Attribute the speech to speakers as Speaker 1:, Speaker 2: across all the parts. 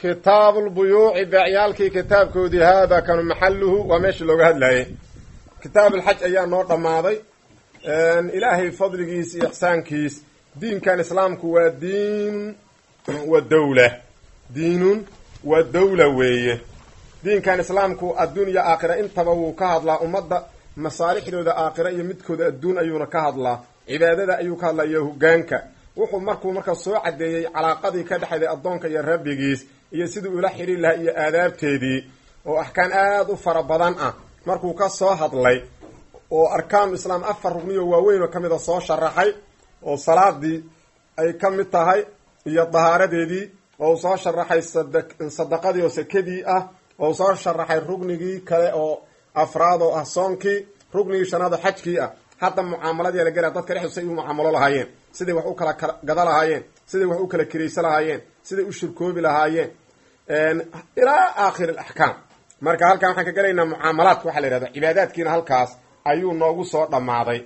Speaker 1: kitaabu lbuyuuci beecyaalkii kitaabkoodii haada kanu maxaluhu waa meeshii looga hadlayay kitaabulxaj ayaa noo dhammaaday ilaahay fadligiis iyo ixsaankiis diinkan islaamku waa diin wa dawla diinun wa dawla weeye diinkan islaamku adduunya aakhira intaba wuu ka hadlaa ummadda masaalixdooda aakhira iyo midkooda adduun ayuuna ka hadlaa cibaadada ayuu ka hadlaa iyo hogaanka wuxuu markuu marka soo caddeeyey calaaqadii ka dhexayday addoonka iyo rabbigiis iyo sidii ula xidhiir lahaa iyo aadaabteedii oo axkaan aada u fara badan ah markuu ka soo hadlay oo arkaanu islaam afar rugniyo waaweyn oo ka mid a soo sharaxay oo salaadii ay ka mid tahay iyo dahaaradeedii oo uu soo sharaxay sadaqadii oo sekadii ah oo uu soo sharaxay rugnigii kale oo afraad oo ah soonkii rugnigii shanaad oo xajkii ah hadda mucaamaladii la gela dadka dhexdoosa ay u mucaamalo lahaayeen siday wax u kala gada lahaayeen siday wax u kala kiraysa lahaayeen siday u shirkoobi lahaayeen ilaa aakhir alaxkaam marka halkan waxaan ka gelaynaa mucaamalaadka waxaa la yihahda cibaadaadkiina halkaas ayuu noogu soo dhammaaday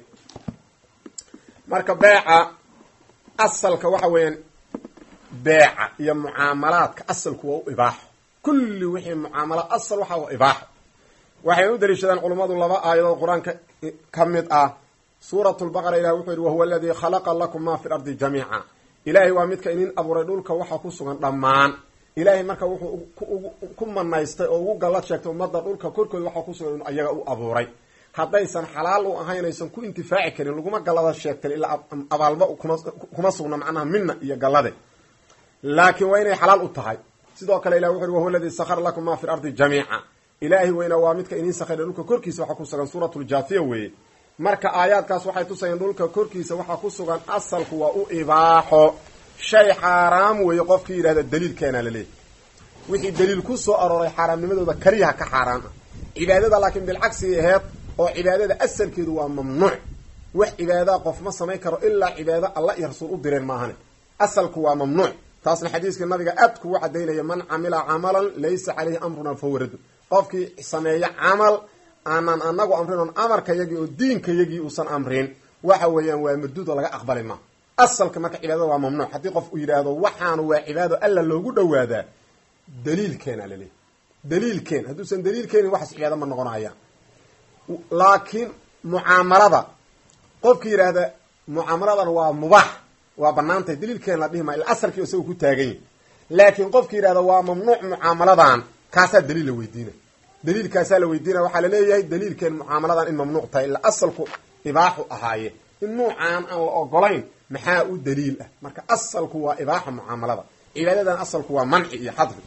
Speaker 1: marka beeca asalka waxa weeyaan beeca iyo mucaamalaadka asalku waa u ibaaxo kulli wixii mucaamala asal waxa u ibaaxo waxayna u daliishadaan culummadu laba aayadood qur-aanka ka mid ah suurat lbaqara ilah wuxuu yihi wahuwa aladii khalaqa lakum ma fi lardi jamiica ilaahay waa midka idin abuuray dhulka waxa ku sugan dhammaan ilaahay marka wuxuu ku manaystay oo ugu gallad sheegtay ummadda dhulka korkooda waxa ku sugan inu ayaga u abuuray haddaysan xalaal u ahayn aysan ku intifaaci karin laguma gallada sheegtan ilaa abaalba kuma sugna macnaha mina iyo gallade laakiin waa inay xalaal u tahay sidoo kale ilah wuxu uhi wahuwa aladii sakhara lakum ma fi lardi jamiica ilaahay weyna waa midka idin sakhiray dhulka korkiisa waxa ku sugan suuratuljaathiya weeye marka aayaadkaas waxay tusayeen dhulka korkiisa waxaa ku sugan asalku waa u ibaaxo shay xaaraam weeye qofkii yidhahda daliilkeena laleeyahy wixii daliil ku soo arooray xaaraamnimadooda keliyaha ka xaaraan ah cibaadada laakiin bilcagsi aheed oo cibaadada asalkeedu waa mamnuuc wax cibaadaha qof ma samayn karo ilaa cibaado alla iyo rasuul u direen maahane asalku waa mamnuuc taasna xadiiskii nabiga aad kugu cadaynaya man camila camalan laysa caleyhi amruna fahuwa raddu qofkii sameeya camal aanan anagu amrin oon amarkayagii oo diinkayagii uusan amrin waxa weeyaan waa marduud oo laga aqbali ma asalka marka cibaadada waa mamnuuc haddii qof uu yidhaahdo waxaanu waa cibaado alla loogu dhawaadaa daliilkeena laleeyahy daliilkeen hadduusan daliilkeenin waxaas cibaado ma noqonayaan laakiin mucaamalada qofkii yidhaahda mucaamaladan waa mubaax waa banaantahay daliilkeen la dhihi maa ila asalkii isaga ku taagan yahi laakiin qofkii yidhahda waa mamnuuc mucaamaladan kaasaa daliil la weydiina daliilkaasaa la weydiinaya waxaa laleeyahay daliilkeen mucaamaladan in mamnuuc tahay ila asalku ibaaxu ahaaye in nuucaan aan la ogolayn maxaa u daliil ah marka asalku waa ibaaxa mucaamalada cibaadadan asalku waa manci iyo xadri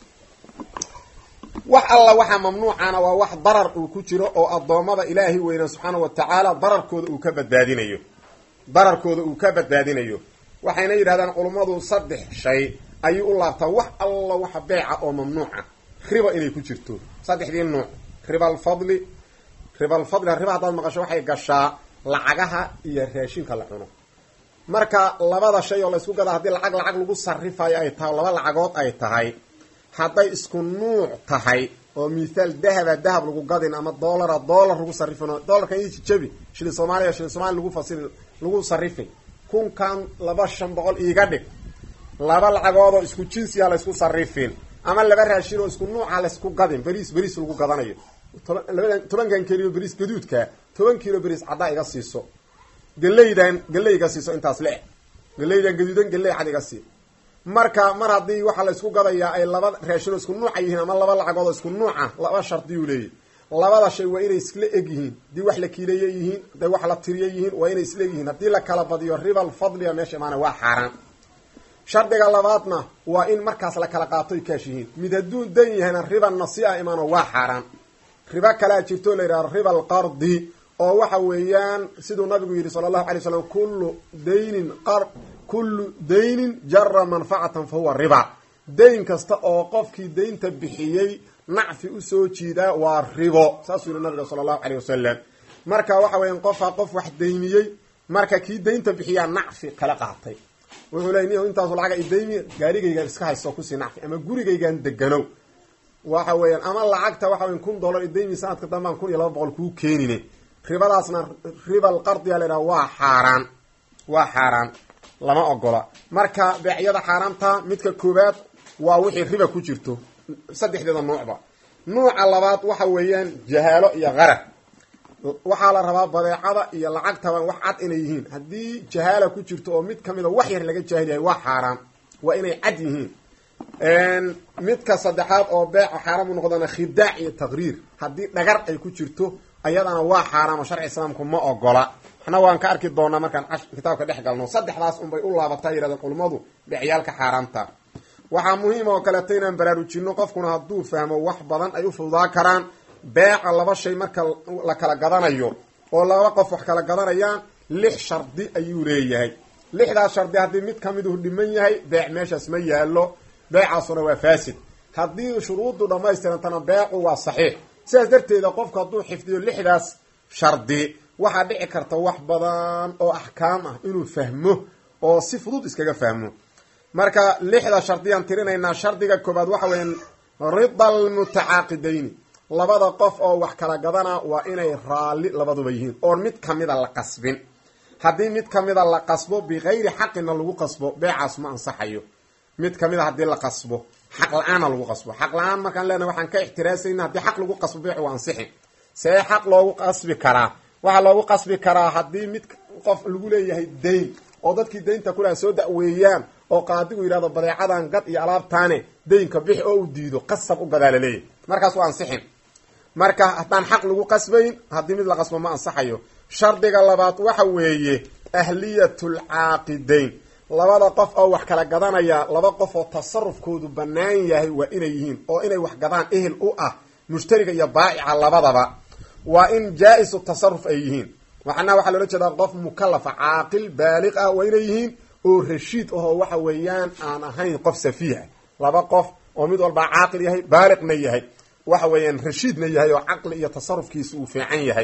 Speaker 1: wax alla waxaa mamnuucana waa wax darar uu ku jiro oo addoommada ilaahay weyna subxaana wa tacaala dararkooda uu ka badbaadinayo dararkooda uu ka badbaadinayo waxayna yidhahdaan culummadu saddex shay ayay u laabtaa wax alla waxa beeca oo mamnuuca riba inay ku jirto saddexdii nuuc riba alfadli riba alfadli riba haddaad maqasho waxay gashaa lacagaha iyo raashinka la cuno marka labada shay oo laysku gadaa haddii lacag lacag lagu sarifayo ay tahay laba lacagood ay tahay hadday isku nuuc tahay oo mithaal dahaba dahab lagu gadin ama doolara doolar lagu sarifin doolarkan ii jabi shilin soomaaliya shilin soomaliya lagu fasiri lagu sarifin kunkan laba shan boqol iiga dhig laba lacagoodoo isku jinsiya laysku sarifin ama laba raashin oo isku nuuca laysku gadin beriis beriis lagu gadanayo toban labadan tobankan keliyo beriis gaduudka toban kilo beriis caddaa iga siiso galeydan galey iga siiso intaas le galeydan gaduudan galey cad iga sii marka mar haddii waxaa laysku gadayaa ay laba raashin oo isku nuuca yihiin ama laba lacagood oo isku nuuca laba shardiyuu leeyahy labada shay waa inay isla eg yihiin haddii wax la kiileeye yihiin hadday wax la tiriye yihiin waa inay isla eg yihiin haddii la kala badiyo ribal fadliga meesha imaana waa xaaraan shardiga labaadna waa in markaas la kala qaatoy kaash yihiin mid hadduu dan yahayna riba nasi-a imaano waa xaaraan ribo kalea jirto la yidhahdo riba alqardi oo waxa weeyaan siduu nabigu yidhi sala allahu alay slam kullu daynin qar kullu daynin jara manfacatan fa huwa riba dayn kasta oo qofkii daynta bixiyey nacfi usoo jiidaa waa ribo saasuu yihi nabiga sala allahu aleyh wasalam marka waxa weeyaan qofaa qof wax daymiyey marka kii daynta bixiyaa nacfi kala qaatay wuxuu leey niyo intaasu lacaga idaymi gaarigaygaan iska haysto kusii nacfi ama gurigaygaan deganow waxa weeyaan ama lacagta waxa weyan kun dollar idaymi sanadka dambaan kun iyo laba boqol kuu keenine ribadaasna riba alqardiya la yidhaha waa xaaraan waa xaaraan lama ogola marka beecyada xaaraamta midka koowaad waa wixii riba ku jirto saddexdeeda nuucba nuuca labaad waxa weeyaan jahaalo iyo qarar waxaa la rabaa badeecada iyo lacagtaba wax cad inay yihiin haddii jahaala ku jirto oo mid kamida wax yar laga jaahil yahay waa xaaraan waa inay cad yihiin midka saddexaad oo beeca xaaraam u noqdana khidaac iyo taqriir haddii dhagar ay ku jirto ayadana waa xaaraam oo sharci islaamku ma ogola waxna waan ka arki doonaa markaan kitaabka dhex galno saddexdaas unbay u laabataa yidhahdeen culummadu becyaalka xaaraamta waxaa muhiim oo kaleeto inaan baraarujino qofkuna hadduu fahmo wax badan ay u fududaa karaan beeca laba shay marka la kala gadanayo oo laba qof wax kala gadanayaan lix shardi ayuu leeyahay lixdaas shardi haddii mid kamiduhu dhiman yahay beec meeshaas ma yaalo beecaasuna waa faasid haddii shuruuddu dhammaystirantana beecu waa saxiix sidaas darteeda qofku hadduu xifdiyo lixdaas shardi waxaa dhici karta wax badan oo axkaam ah inuu fahmo oo si fudud iskaga fahmo marka lixda shardiyaan tirinaynaa shardiga koobaad waxa weya rida almutacaaqidayni labada qof oo wax kala gadana waa inay raalli labaduba yihiin oon mid kamida la qasbin haddii mid kamida la qasbo bikayri xaqina lagu qasbo beecaas ma ansaxayo mid kamida haddii la qasbo xaq la-aana lagu qasbo xaq la-aan markaan leenahay waxaan ka ixtiraasayna haddii xaq lagu qasbo beecu waa ansixi see xaq loogu qasbi karaa waxaa loogu qasbi karaa haddii mid qof lagu leeyahay dayn oo dadkii daynta kulaha soo da'weeyaan oo qaadigu yidhahdo badeecadan gad iyo alaabtaane daynka bixi oo u diido qasab u gadaa laleeyahy markaas waa ansixin marka haddaan xaq lagu qasbayn haddii mid la qasbo ma ansaxayo shardiga labaad waxa weeye ahliyatulcaaqidayn labada qof oo wax kala gadanaya laba qof oo tasarufkoodu bannaan yahay waa inay yihiin oo inay wax gadaan ehel u ah mushtariga iyo baa'ica labadaba waa in jaa-isu tasaruf ay yihiin macnaha waxaa loola jeedaa qof mukalafa caaqil baaliq ah waa inay yihiin oo rashiid ahoo waxa weeyaan aan ahayn qof safiiha laba qof oo mid walbaa caaqil yahay baaliqna yahay waxa weeyaan rashiidna yahay oo caqli iyo tasarufkiisa uu fiican yahay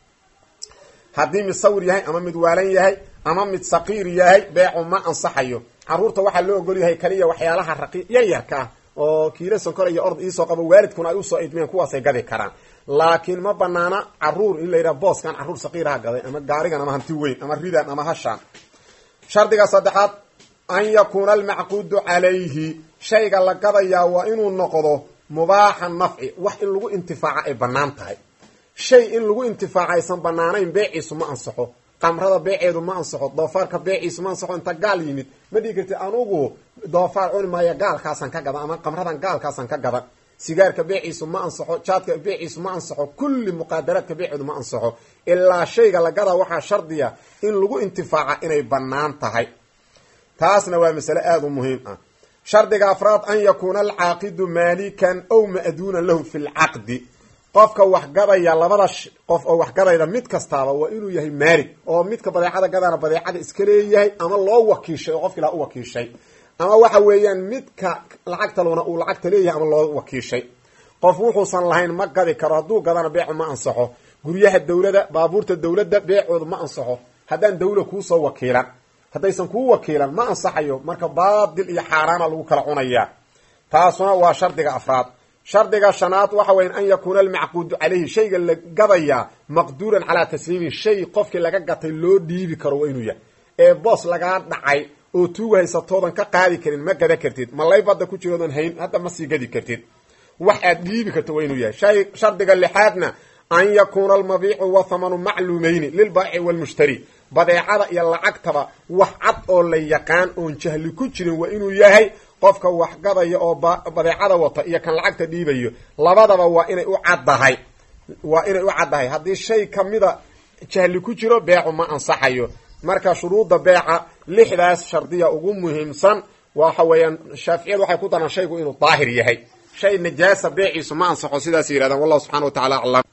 Speaker 1: haddii mid sawir yahay ama mid waalan yahay ama mid saqiir yahay beecu ma ansaxayo caruurta waxaa loo ogol yahay kaliya waxyaalaha raqi yaryarka ah oo kiila sonkor iyo ord iisoo qabo waalidkuna ay usoo idmeen kuwaasay gadi karaan laakiin ma banaana caruur in la yidhaha booskan caruur saqiiraha gaday ama gaarigan ama hanti weyn ama ridan ama hashaan shardiga saddexaad an yakuuna almacquudu calayhi shayga la gadayaa waa inuu noqdo mubaaxa nafci wax in lagu intifaaca ay bannaan tahay shay in lagu intifaaca aysan banaanayn beeciisu ma ansaxo qamrada beeceedu ma ansaxo doofaarka beeciisu ma ansaxo inta gaal yimid ma dhigi karti anugu doofaar cuni maayo gaalkaasaan ka gadan ama qamradan gaalkaasaan ka gadan sigaarka beeciisu ma ansaxo jaadka beeciisu ma ansaxo kulli muqaadaraadka beeceedu ma ansaxo ilaa shayga la gadaa waxaa shardiya in lagu intifaaca inay bannaan tahay taasna waa masale aada u muhiim ah shardiga afraad an yakuuna alcaaqidu maalikan ow ma'duunan lahu fi lcaqdi qofka wax gadaya labada qof oo wax gadayda mid kastaaba waa inuu yahay maalig oo midka badeecada gadana badeecada iska leeyahay ama loo wakiishay oo qofki ilaa u wakiishay ama waxa weeyaan midka lacagta luna uu lacagta leeyahay ama loo wakiishay qof wuxuusan lahayn ma gadi karo hadduu gadana beecu ma ansaxo guryaha dawlada baabuurta dawladda beecooda ma ansaxo haddaan dawla kuusoo wakiilan haddaysan kuu wakiilan ma ansaxayo marka baadil iyo xaaraana lagu kala cunayaa taasuna waa shardiga afraad shardiga shanaad waxa weya an yakuuna almacquudu calayhi shayga la gadayaa maqduuran calaa tasliimi shay qofkii laga gatay loo dhiibi karo waa inuu yahay ee boos lagaa dhacay oo tuugu haysatoodan ka qaadi karin ma gada kartid malay badda ku jiroodan hayn hadda ma sii gadi kartid wax aad dhiibi karto waa inuu yahay shay shardiga lixaadna an yakuuna almabiicu wathamanu macluumeyni lilbaaci walmushtari badeecada iyo lacagtaba wax cad oo la yaqaan oon jahli ku jirin waa inuu yahay qofka wax gadaya oo badeecada wata iyo kan lacagta dhiibayo labadaba waa inay u caddahay waa inay u caddahay haddii shay kamida jahli ku jiro beecu ma ansaxayo marka shuruudda beeca lixdaas shardiya ugu muhiimsan waxa weeyaan shaaficiyadu waxay ku daraan shaygu inuu daahir yahay shay najaasa beeciisu ma ansaxo sidaas yidhahdaan wallahu subxana wa tacala aclam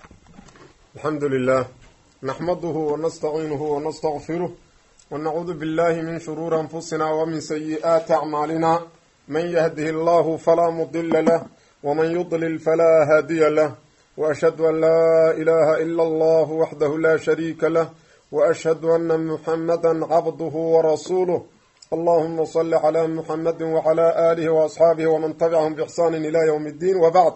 Speaker 1: alxamdu lilah naxmaduhu wanastaciinuhu wanastaqfiruh wanacuudu billahi min shuruuri anfusina wmin sayi'aati acmaalina man yahdihi allahu falaa mudila lah wman yudlil falaa haadiya lah waashhadu an laa ilaha ila allah waxdahu la shariika lah waashhadu ana muxamada cabduhu warasuuluh allahuma sali cla muxamadi wcla aalihi waasxaabihi wman tabicahum bixsaani ila ywm اddiin wabacd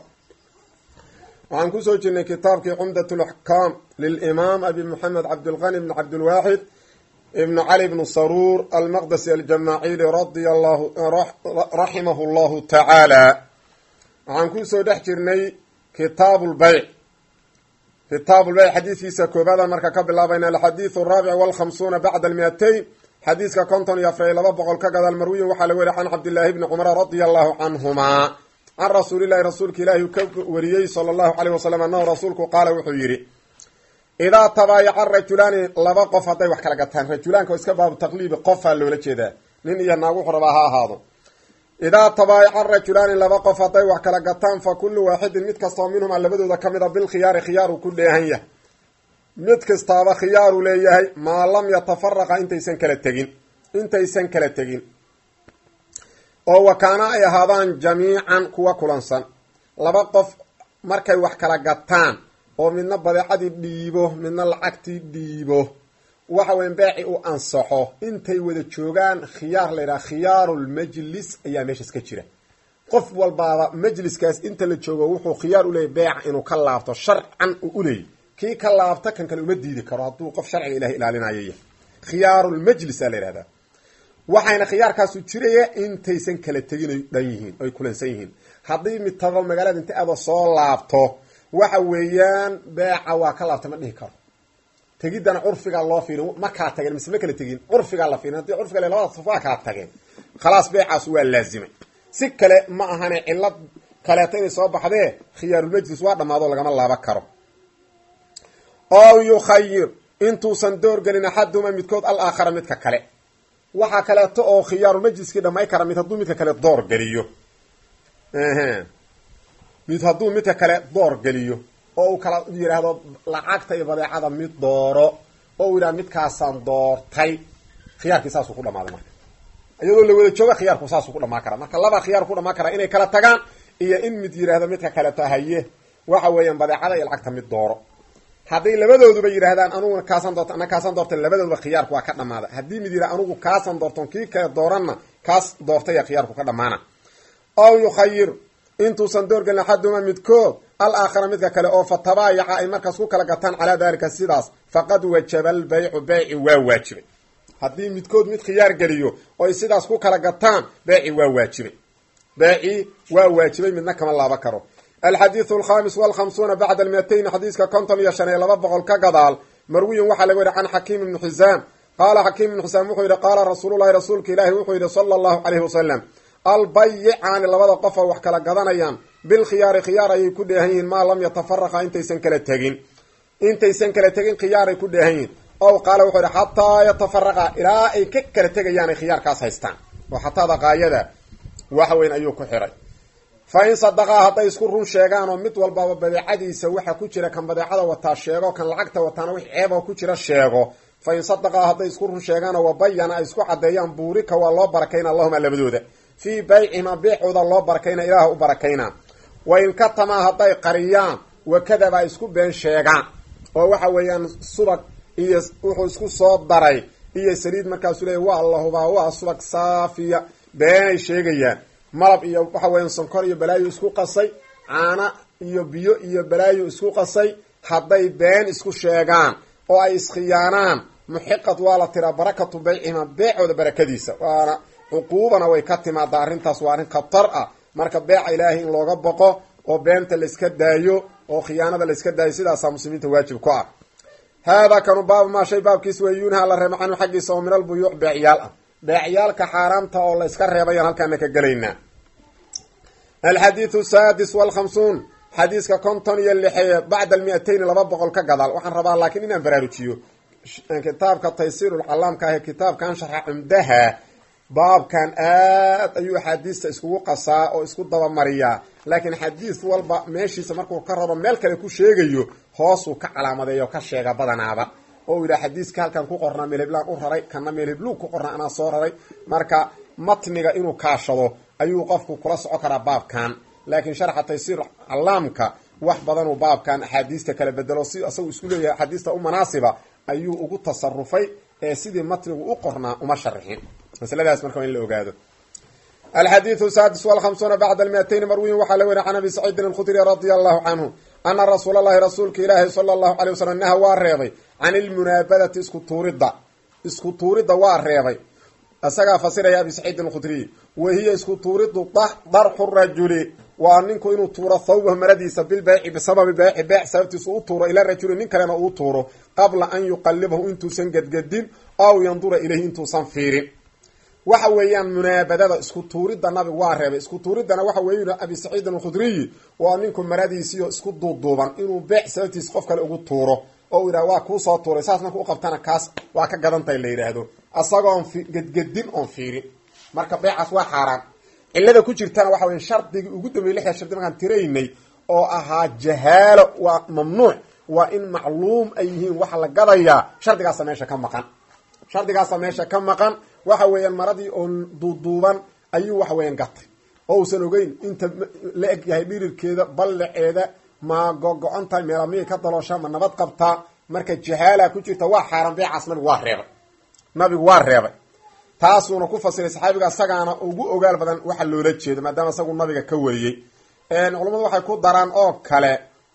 Speaker 1: waxaan kusoo jirnay kitaabkii cumdat laxkaam lilimaam abi moxamed cabdilqani bn cabdilwaaxid ibnu cali bnu saruur almaqdasi aljamaacili radia allahu raximahu llahu tacaala waxaan kusoo dhex jirnay kitaabu lbayc kitaabu lbayc xadiidkiisa koobaadaan marka ka bilaabayna alxadiidu araabic walkhamsuuna bacda almiatayn xadiiska konton iyo afar iyo laba boqol ka gadaal marwiyin waxaa laga weriy can cabdillaahi bni cumara radia allahu canhumaa can rasuulillahi rasuulka ilaahi uu ka wariyey sala allahu caleyh wasalam annahu rasuulku qaala wuxuu yidhi idaa tabaayaca rajulaani laba qof hadday wax kala gataan rajulaanka oo iska baabu taqliibi qofaa loola jeedaa nin iyo naag wuxuu rabaa ha ahaado idaa tabaayaca rajulaani laba qof hadday wax kala gataan fa kullu waaxidin mid kastoo minhumaa labadooda ka mid a bilkhiyaari khiyaaru ku dheehan yahay mid kastaaba khiyaaru leeyahay maa lam yatafaraqa intaysan kala tegin intaysan kala tegin oo wakaana ay ahaadaan jamiican kuwa kulansan laba qof markay wax kala gataan oo midna badeecadii dhiibo midna lacagtii dhiibo waxa weyan beeci u ansaxo intay wada joogaan khiyaar la yidhaha khiyaarulmajlis ayaa meeshaas ka jira qof walbaaba majliskaas inta la joogo wuxuu khiyaar uleeyay beeca inuu ka laabto sharcan uu uleeyay kii ka laabta kan kale uma diidi karo hadduu qof sharciga ilahay ilaalinaya yahay khiyaarulmajlis aa la yihahdaa waxayna khiyaarkaasu jiraya intaysan kala tegin ay dhan yihiin oy kulansan yihiin haddii mid tago magaalada inta aada soo laabto waxa weeyaan beeca waa ka laabta ma dhihi karo tegiddana curfigaa loo fiirin ma kala tageen mise ma kala tegin curfigaa la fiirin haddii curfiga le labada saf waa kala tageen khalaas beecaas waa laazimay si kale ma ahane cillad kaleeto inay soo baxdee khiyaarulmajlis waa dhammaado lagama laaba karo ow yukhayir intuusan doorgelin axaduma midkood al aakhara midka kale waxaa kaleeto oo khiyaarulmajliskii dhamay kara mid hadduu midka kale door geliyo mid hadduu midka kale door geliyo oo uu kala yidhaahdo lacagta iyo badeecada mid dooro oo uu yidhahdo midkaasaan doortay khiyaarkii saasuu ku dhamaaday marka iyadoo la wada jooga khiyaarku saasuu ku dhamaan karaa marka laba khiyaar ku dhamaan karaa inay kala tagaan iyo in mid yidhaahdo midka kaleto haye waxa weeyaan badeecada iyo lacagta mid dooro hadday labadooduba yidhaahdaan anuguna kaasaan doorta ana kaasaan doortay labadooduba khiyaarku waa ka dhamaada haddii mid yidhah anugu kaasaan doorton kii kale dooranna kaas doortaya khiyaarku ka dhamaana ow yukhayir intuusan doorgelin axaduma midkood al aakhara midka kale oo fa tabaayaca ay markaas ku kala gataan calaa daalika sidaas faqad wajaba albaycu beyci waa waajibay haddii midkood mid khiyaar geliyo oy sidaas ku kala gataan beeci waa waajibay beeci waa waajibay midna kama laaba karo alxadiidu alkhamis walkhamsuuna bacda almiatayn xadiiska konton iyo shan iyo laba boqol ka gadaal marwiyin waxaa laga yihi can xakiim ibni xisaam qaala xakiim ibnu xisaam wuxuu yihi qaala rasuululahi rasuulka ilaahi wuxuu yihi sala allahu caleyhi wasalam albayicaani labada qof oo wax kala gadanayaan bilkhiyaari khiyaar ayay ku dheehan yihiin maa lam yatafaraqa intaysan kala tegin intaysan kala tegin khiyaaray ku dheehan yihiin ow qaala wuxuu yihi xataa yatafaraqa ilaa ay ka kala tegayaan ay khiyaarkaas haystaan oo xataada qaayada waxa weyn ayuu ku xiray fa in sadaqaa hadday isku run sheegaan oo mid walbaba badeecadiisa waxa ku jira kan badeecada wataa sheego kan lacagta wataana wix ceeboo ku jira sheego fa in sadaqaa hadday isku run sheegaanoo wabayana ay isku caddeeyaan buurika waa loo barakayna allahuma labadooda fii baycima beecooda loo barakayna ilaah u barakayna wa in katamaa hadday qariyaan wakadaba ay isku been sheegaan oo waxa weeyaan subag iyo wuxuu isku soo daray iyo saliid markaasu leeya waa la hubaa waa subag saafiya beenay sheegayaan malab iyo waxa weeyaan sonkor iyo balaayo isku qasay caana iyo biyo iyo balaayo isku qasay hadday been isku sheegaan oo ay iskhiyaanaan muxiqad waa la tiraa barakatu baycima beecooda barakadiisa waana cuquubana way ka timaadaa arrintaas waa arrin khatar ah marka beeca ilaahay in looga boqo oo beenta layska daayo oo khiyaanada layska daayo sidaasaa muslimiinta waajib ku ah haadaa kanu baabu maa shay baabkiis wey yunha la reeba canhu xaggiisa oo min albuyuuc beecyaal ah beecyaalka xaaraamta oo la yska reebayaan halkaana ka gelaynaa alxadiidu saadis walkhamsuun xadiiska konton iyo lixee bacda almiatayn laba boqol ka gadaal waxaan rabaa laakiin inaan baraarujiyo kitaabka taysiirulcalaamka ah ee kitaabkan sharxa cumdaha baabkan aad ayuu axaadiista iskugu qasaa oo isku dabamariyaa laakiin xadiis walba meeshiisa markuu ka rabo meel kale ku sheegayo hoosuu ka calaamadeeya oo ka sheega badanaaba oo yidhaha xadiiska halkan ku qornaa meelheblaan u raray kana meelhebluu ku qornaa anaa soo raray marka matniga inuu kaashado ayuu qofku kula soco karaa baabkan laakiin sharxa taysiir calaamka wax badanuu baabkan axaadiista kala bedelo si isagu isku leeyahay axaadiista u manaasiba ayuu ugu tasarufay ee sidii matnigu u qornaa uma sharixin masladaas marka waa in la ogaado alxadiidu saadis walkhamsuuna bacda almiatayn marwiyin waxaa la weriy can abi saciidin alkhudri radia allahu canhu ana rasuula allahi rasuulka ilaahi sala allahu calay wasalam naha waa reebay can ilmunaabadati isku tuuridda isku tuuridda waa reebay isagaa fasiraya abi saciidin alkhudriy wa hiya isku tuuridu darxu rajuli waa ninku inuu tuuro thawbahu maradiisa bilbeyci bisababi beyci beyc sababtiisa u tuuro ila rajuli nin kalena uu tuuro qabla an yuqalibahu intuusan gedgedin aw yandura ilayhi intuusan fiirin waxa weeyaan munaabadada isku tuuridda nabigu waa reebay isku tuuriddana waxa weeye abi saciidin alkhudriyi waa ninku maradiisiio isku duuduuban inuu beec sababtiisa qof kale ugu tuuro oo uu yidhaha waa kuusoo tuuray saas marka uqabtana kaas waa ka gadantahay la yidhaahdo isagoon gedgedin oon fiirin marka beecaas waa xaaraan cilada ku jirtana waxa wey shardigii ugu dambeeyey lixda shardi markaan tiraynay oo ahaa jahaalo waa mamnuuc waa in macluum ay yihiin waxa la gadayaa shardigaasa meesha ka maqan shardigaasa meesha ka maqan waxa weeyaan maradii oo duuduuban ayuu waxa weeyaan gatay oo uusan ogeyn inta la eg yahay dhirirkeeda ballaceeda ma go-go-on tahay meela miyay ka dalooshaa ma nabad qabtaa marka jahaala ku jirta waa xaaraan beecaas nabigu waa reebay nabigu waa reebay taasuuna ku fasiray saxaabiga isagaana ugu ogaal badan waxa loola jeedo maadaama isagu nabiga ka wariyey culammadu waxay ku daraan oo kale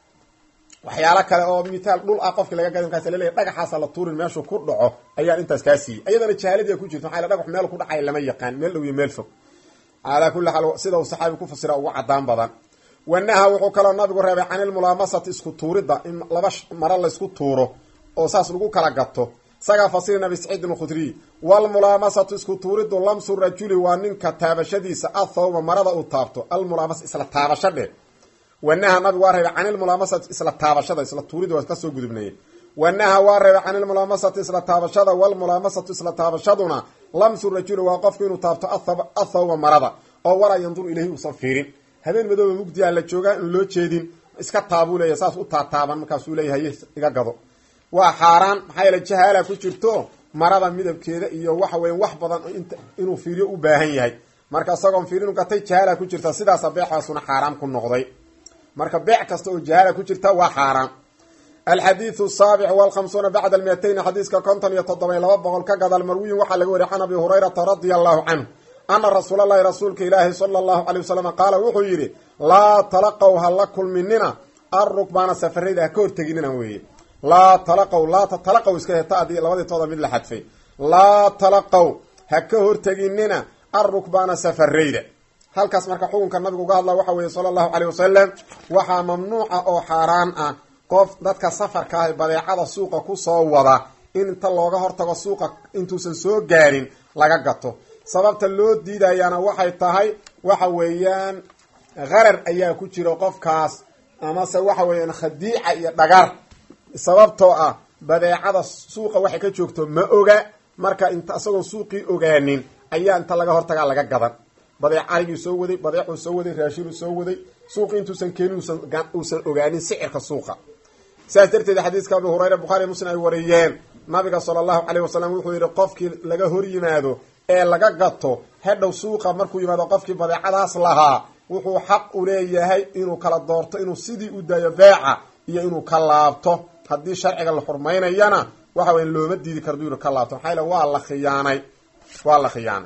Speaker 1: waxyaalo kale oo mitaal dhul ah qofki laga gada markaas laleeyahy dhagaxaasa la tuurin meeshuu ku dhaco ayaan intaas kaa siiyey ayadana jahaaladii ku jirta maxaa dhagax meel ku dhacay lama yaqaan meel dhow iyo meel fog calaa kulli xaal sida uu saxaabi ku fasira ugu cadaan badan wanaha wuxuu kaloo nabigu reebay can ilmulaamasati isku tuuridda in laba maro laysku tuuro oo saas lagu kala gato isagaa fasirin abi saciidin alkhudriy walmulaamasatu isku tuuriddu lamsu rajuli waa ninka taabashadiisa athawba marada uu taabto almulaamasa isla taabasho dhe wanaha nabigu waa reebay can ilmulaamasati isla taabashada isla tuuridda waa kasoo gudubnaya wanaha waa reebay can ilmulaamasati isla taabashada walmulaamasatu isla taabashaduna lamsu rajuli waa qofku inuu taabto athawba marada oo walaa yanduru ilayhi uusan fiirin habeen madooba mugdiyaa la joogaa in loo jeedin iska taabuu leeya saas u taataaban markaasuu leeyahay iga gado waa xaaraan maxaa yeele jahaala ku jirto marada midabkeeda iyo waxa weya wax badan inuu fiiriyo u baahan yahay marka isagoon fiirinu gatay jahaala ku jirta sidaasa beexaasuna xaaraam ku noqday marka beec kasta oo jahaala ku jirta waa xaaraan alxadiidu saabic walkhamsuuna bacda almiatayn xadiiska konton iyo toddoba laba boqol ka gadal marwiyin waxaa laga wariy can abi hurayrata radia allahu canhu ana rasuula allahi rasuulka ilaahi sala allahu calay wasalam qaala wuxuu yidhi laa talaqow ha la kulminina arrukbaana safarayda ha ka horteginina weeye laa talaqow laa tatalaqow iska heta adii labadii tooda mid la xadfay laa talaqow ha ka horteginina arrukbaana safarayda halkaas marka xukunka nabigu uga hadla waxa weeye sala allahu caleyh wasalam waxaa mamnuuca oo xaaraan ah qof dadka safarka ah badeecada suuqa kusoo wada in inta looga hortago suuqa intuusan soo gaarin laga gato sababta loo diidayaana waxay tahay waxa weeyaan qarar ayaa ku jira qofkaas amase waxa weeyaan khadiica iyo dhagar sababtoo ah badeecada suuqa waxay ka joogto ma oga marka inta isagoon suuqii ogaanin ayaa inta laga hortagaa laga gadan badeec arigii soo waday badeecuu soo waday raashinuu soo waday suuqii intuusan keenin uusan ogaanin sicirka suuqa sidaas darteed xadiiska abi hurayra bukhaari muslim ay wariyeen nabiga sala allahu caleyh wasalam wuxuu yidhi qofkii laga hor yimaado ee laga gato hedhow suuqa markuu yimaado qofkii badeecadaas lahaa wuxuu xaq u leeyahay inuu kala doorto inuu sidii u daayo beeca iyo inuu ka laabto haddii sharciga la xurmaynayana waxa weya looma diidi kardu inuu ka laabto maxaa yale waa la khiyaanay waa la khiyaanay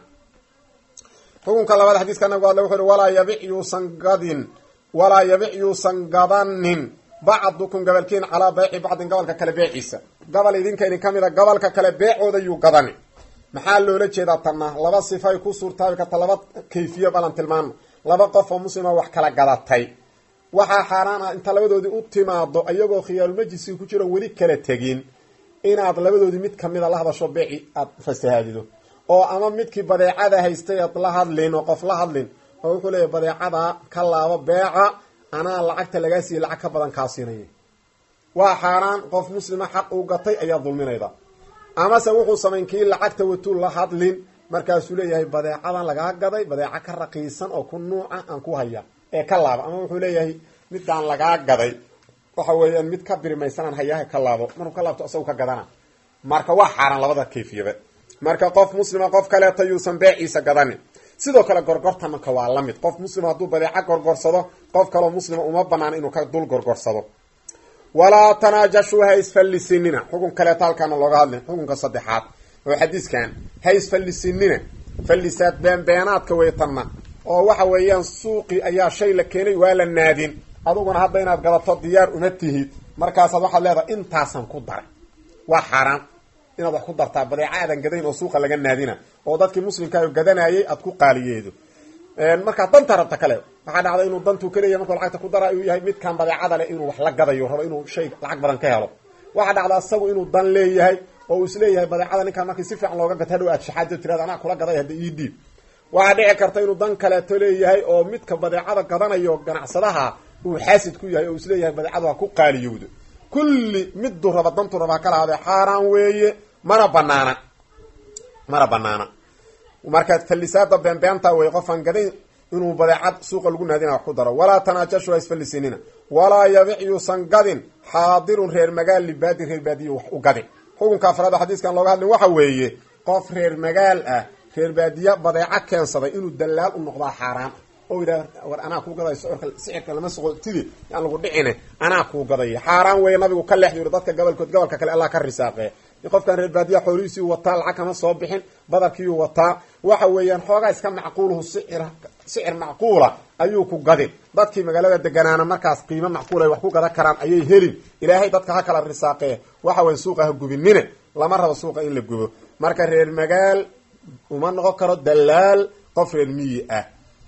Speaker 1: xukunka labaad xadiiska nabigu adle wuxu uhi walaa yabic yuusan gadin walaa yabic yuusan gadanin bacdukum gabalkiin calaa beyci bacdin gobolka kale beeciisa gobol idinka idin ka mida gobolka kale beecooda yuu gadani maxaa loola jeedaa tanna laba sifay ku suurtaabi karta laba kayfiya balan tilmaano laba qof oo muslima wax kala gadatay waxaa xaaraan ah inta labadoodii u timaado iyagoo khiyaarulmajliski ku jiro weli kala tegin inaad labadoodii mid kamida la hadasho beeci aada fasahaadido oo ama midkii badeecada haystay aad la hadlin oo qof la hadlin oo wuxuu leeyahy badeecada ka laabo beeca anaa lacagta lagaa siiyey lacag ka badan kaa siinaya waa xaaraan qof muslima xaq uu gatay ayaa dulminayda amase wuxuu samayn kii lacagta watuu la hadlin markaasuu leeyahay badeecadan lagaa gaday badeeco ka raqiisan oo ku nuuca aan ku haya ee ka laabo ama wuxuu leeyahay midaan lagaa gaday waxa weeyaan mid ka birimaysanaan hayaha ka laabo markuu ka laabto isagu ka gadana marka waa xaaraan labada kayfiyaba marka qof muslima qof kaleeto yuusan beeciisa gadanin sidoo kale gorgortanka waa la mid qof muslima hadduu badeeco gorgorsado qof kaloo muslima uma banaan inuu ka dul gorgorsado walaa tanaajashuu ha isfallisinina xukun kaleeto halkaana looga hadlin xukunka saddexaad oo xadiiskan ha isfallisinina fallisaad beenbeenaadka weytanna oo waxa weeyaan suuqii ayaa shay la keenay waa la naadin aduguna hadda inaad gadato diyaar uma tihid markaasaad waxaad leedahay intaasan ku daray waa xaaraan inaad wax ku dartaa badeeca aadan gadayn oo suuqa laga naadina oo dadkii muslimkaayo gadanayay aad ku qaaliyeedo markaa danta rabta kale waxaa dhacda inuu dantuu kaleeyahy markuu lacagta ku dara uu yahay midkan badeecada leh inuu wax la gadayo rabo inuu shay lacag badan ka helo waxaa dhacda isagu inuu dan leeyahay oo uu isleeyahay badeecada ninkaan markii si fiican looga gato hadhow aad shaxaado tirada anaa kula gaday hadda ii dhiib waxaa dhici karta inuu dan kaleeto leeyahay oo midka badeecada gadanayo ganacsadaha uu xaasid ku yahay oo isleeyahay badeecadu ha ku qaaliyowdo kulli miduu raba dantuu raba kala hade xaaraan weeye mana banaana mana banaana marka fallisaada beenbeenta wey qofaan gadayn inuu badeecad suuqa lagu naadina wax ku daro walaa tanaajashu ha isfallisinina walaa yabic yuusan gadin xaadirun reer magaal libaadin reer baadiye wax u gadin xukunka afraada xadiiskan looga hadlin waxa weeye qof reer magaal ah reer baadiye badeeco keensaday inuu dalaal u noqdaa xaaraan oo yidhah war anaa kuu gaday sicirka sicirka lama soqotidi yaan lagu dhicine anaa kuu gadaya xaaraan weeye nabigu ka leexdu yiri dadka gobolkood gobolka kale allah ka risaaqee qofkan reer baadiya xoolihiisii wataa lacag kama soo bixin badarkiiu wataa waxa weeyaan xoogaa iska macquuluhu sicir sicir macquula ayuu ku gadin dadkii magaalada deganaana markaas qiimo macquul ay wax ku gadan karaan ayay helin ilaahay dadka ha kala risaaqee waxa weya suuqa ha gubinine lama rabo suuqa in la gubo marka reer magaal uma noqon karo dalaal qof reer miyi ah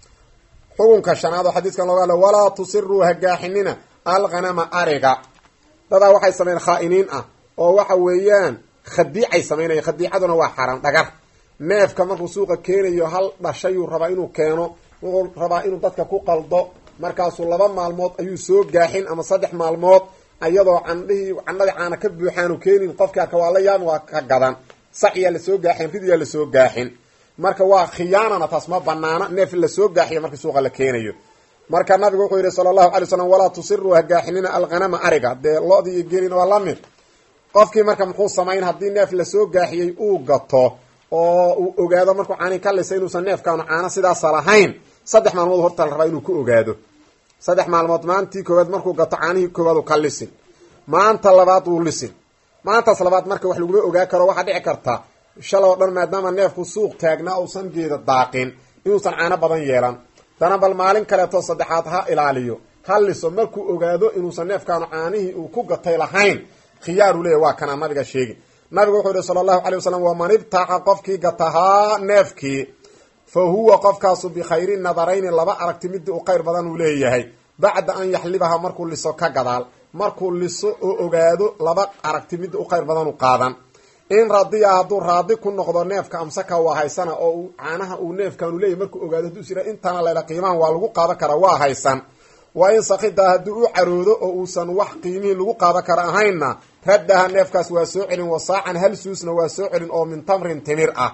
Speaker 1: xukunka shanaad oo xadiiskan looga hadla walaa tusiruu hagaaxinina alghanama ariga dadaa waxay sameyn khaa-iniin ah oo waxa weeyaan khadiicay samaynaya khadiicaduna waa xaaraan dhagar neefka markuu suuqa keenayo hal dhashayuu rabaa inuu keeno wuxuu rabaa inuu dadka ku qaldo markaasuu laba maalmood ayuu soo gaaxin ama saddex maalmood iyadoo candhihii candhadii caana ka buuxaanu keenin qofkii arka waa la yaabin waa ka gadan saciyaa lasoo gaaxin ridiyaa lasoo gaaxin marka waa khiyaanana taas ma banaana neef lasoo gaaxiya markii suuqa la keenayo marka nabigu wuxuu yihi sala allahu alay slam walaa tusiruu hagaaxinina alghanama ariga dee lo-dii iyo gelin waa la mid qofkii marka muxuu samayn haddii neef lasoo gaaxiyey uu gato oo uu ogaado markuu caani ka lisay inuusan neefkaanu caano sidaasa lahayn saddex maalmood horta la rabaa inuu ku ogaado saddex maalmood maantii koowaad markuu gato caanihii koowaad uu ka lisin maanta labaad wuu lisin maantaas labaad marka wax laguma ogaa karo waxaa dhici karta shalay oo dhan maadaama neefku suuq taagnaa uusan geeda daaqin inuusan caano badan yeelan dana bal maalin kaleeto saddexaad ha ilaaliyo ha liso markuu ogaado inuusan neefkaanu caanihii uu ku gatay lahayn khiyaaru leeya waa kanaa nabiga sheegi nabigu wuxuu yihi sala allahu alay wasalam waman ibtaaca qofkii gatahaa neefkii fa huwa qofkaasu bikhayri nadarayni laba aragti midii u khayr badan uu leeyahay bacda an yaxlibaha markuu liso ka gadaal markuu liso oo ogaado laba aragti midii u khayr badan u qaadan in radiya hadduu raadi ku noqdo neefka amsaka waa haysana oo uu caanaha uu neefkaanu leeyahy markuu ogaado hadduu sira intana layla qiimahan waa lagu qaadan karaa waa haysan waa in sakida hadduu u caroodo oo uusan wax qiimihii lagu qaadan kara ahaynna raddaha neefkaas waa soo celin wasaacan hal suusna waa soo celin oo min tamrin timir ah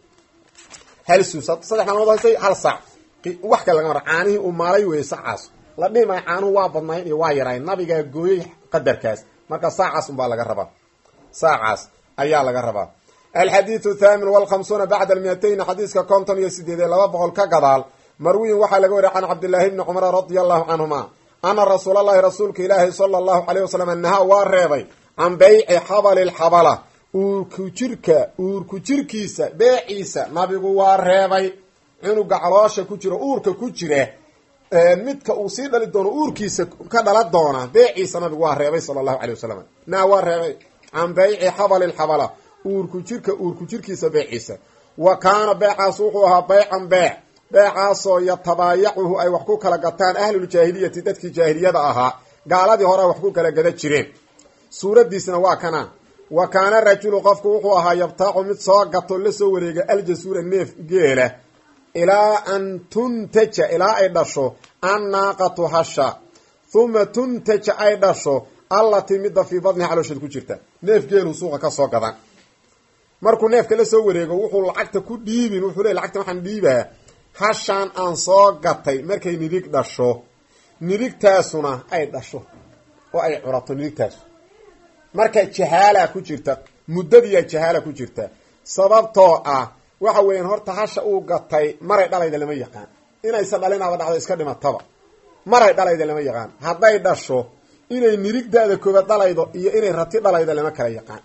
Speaker 1: hal suus saddex maalmood haysay hal saac wax kale laga mara caanihii uu maalay weeye sacaas la dhihi maayo caanuhu waa badnayn iyo waa yarayn nabigaa gooyey qadarkaas marka saacaas unbaa laga rabaa saacaas ayaa laga rabaa alxadiidu thaamin walkhamsuuna bacda almiyatayn xadiiska konton iyo sideed ee laba boqol ka gadaal marwiyin waxaa laga wariya can cabdillaahi bni cumara radia allahu canhuma ana rasuulalahi rasuulka ilaahi sala allahu caleyh wasalam nahaa waa reebay can beyci xabali lxabala uurku jirka uurku jirkiisa beeciisa nabigu waa reebay cunuga caloosha ku jira uurka ku jira midka uu sii dhali doono uurkiisa ka dhala doona beeciisa nabigu waa reebay sala allahu caley wasalam naha waa reebay can beyci xabali lxabala uurku jirka uurku jirkiisa beeciisa wa kaana beecaas wuxuu ahaa beycan beec beecaasoo yatabaayacuhu ay wax ku kala gataan ahluljaahiliyati dadkii jaahiliyada ahaa gaaladii hore wax ku kala gada jireen suuraddiisna waa kana wa kaana rajulu qofku wuxuu ahaa yabtaacu mid soo gato la soo wareega aljasuura neef geela ilaa an tuntaja ilaa ay dhasho annaaqatu hasha huma tuntaja ay dhasho allatii midda fii badniha caloosheed ku jirta neef geeluu suuqa ka soo gadan markuu neefka la soo wareego wuxuu lacagta ku dhiibin wuxuu leey lacagta waxaan dhiibaa hashaan aan soo gatay markay nidig dhasho nidigtaasuna ay dhasho oo ay curato nidigtaasu marka jahaala ku jirta muddadiyaa jahaala ku jirta sababtoo ah waxa weeyaan horta hasha uu gatay maray dhalayda lama yaqaan inaysan dhalinaaba dhacdo iska dhimataba maray dhalayda lama yaqaan hadday dhasho inay nirigdaada koobaad dhalaydo iyo inay rati dhalaydo lama kala yaqaan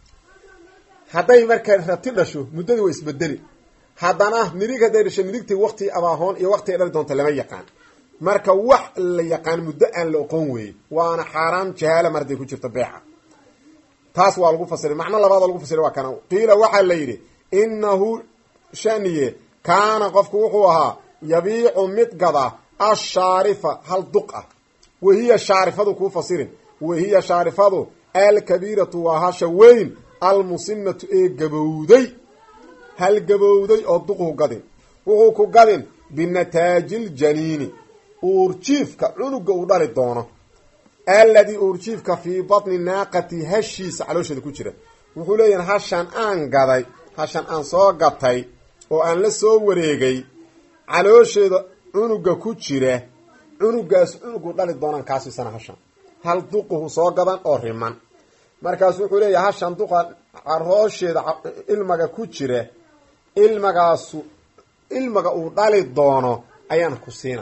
Speaker 1: hadday markaa rati dhasho muddadii waa isbedeli haddana nirig hadday dhasho nirigtii wakti abaahoon iyo wakti ay dhali doonto lama yaqaan marka wax la yaqaan muddo aan la oqon weeye waana xaaraan jahaala mar hadday ku jirto beeca taas waa lagu fasiray macno labaada lagu fasiray waa kana qiila waxaa la yidhi inahu shaniye kaana qofku wuxuu ahaa yabiicu mid gada ashaarifa hal duq ah wahiya shaarifadu kuu fasirin wahiya shaarifadu alkabiiratu waa hasha weyn almusinatu ee gabowday hal gabowday oo duqhu gadin wuxuu ku gadin binataajiljaniini uurjiifka cunuga uu dhali doono alladii uurjiifka fii batni naaqati hashiisa caloosheeda ku jira wuxuu leeyahay hashan aan gaday hashan aan soo gatay oo aan la soo wareegay caloosheeda cunuga ku jira cunugaas cunugu dhali doonaan kaasiisana hashan hal duquhu soo gadan oo riman markaasu wuxuu leeyahay hashan duqa caroosheeda ilmaga ku jira ilmagaasu ilmaga uu dhali doono ayaan ku siina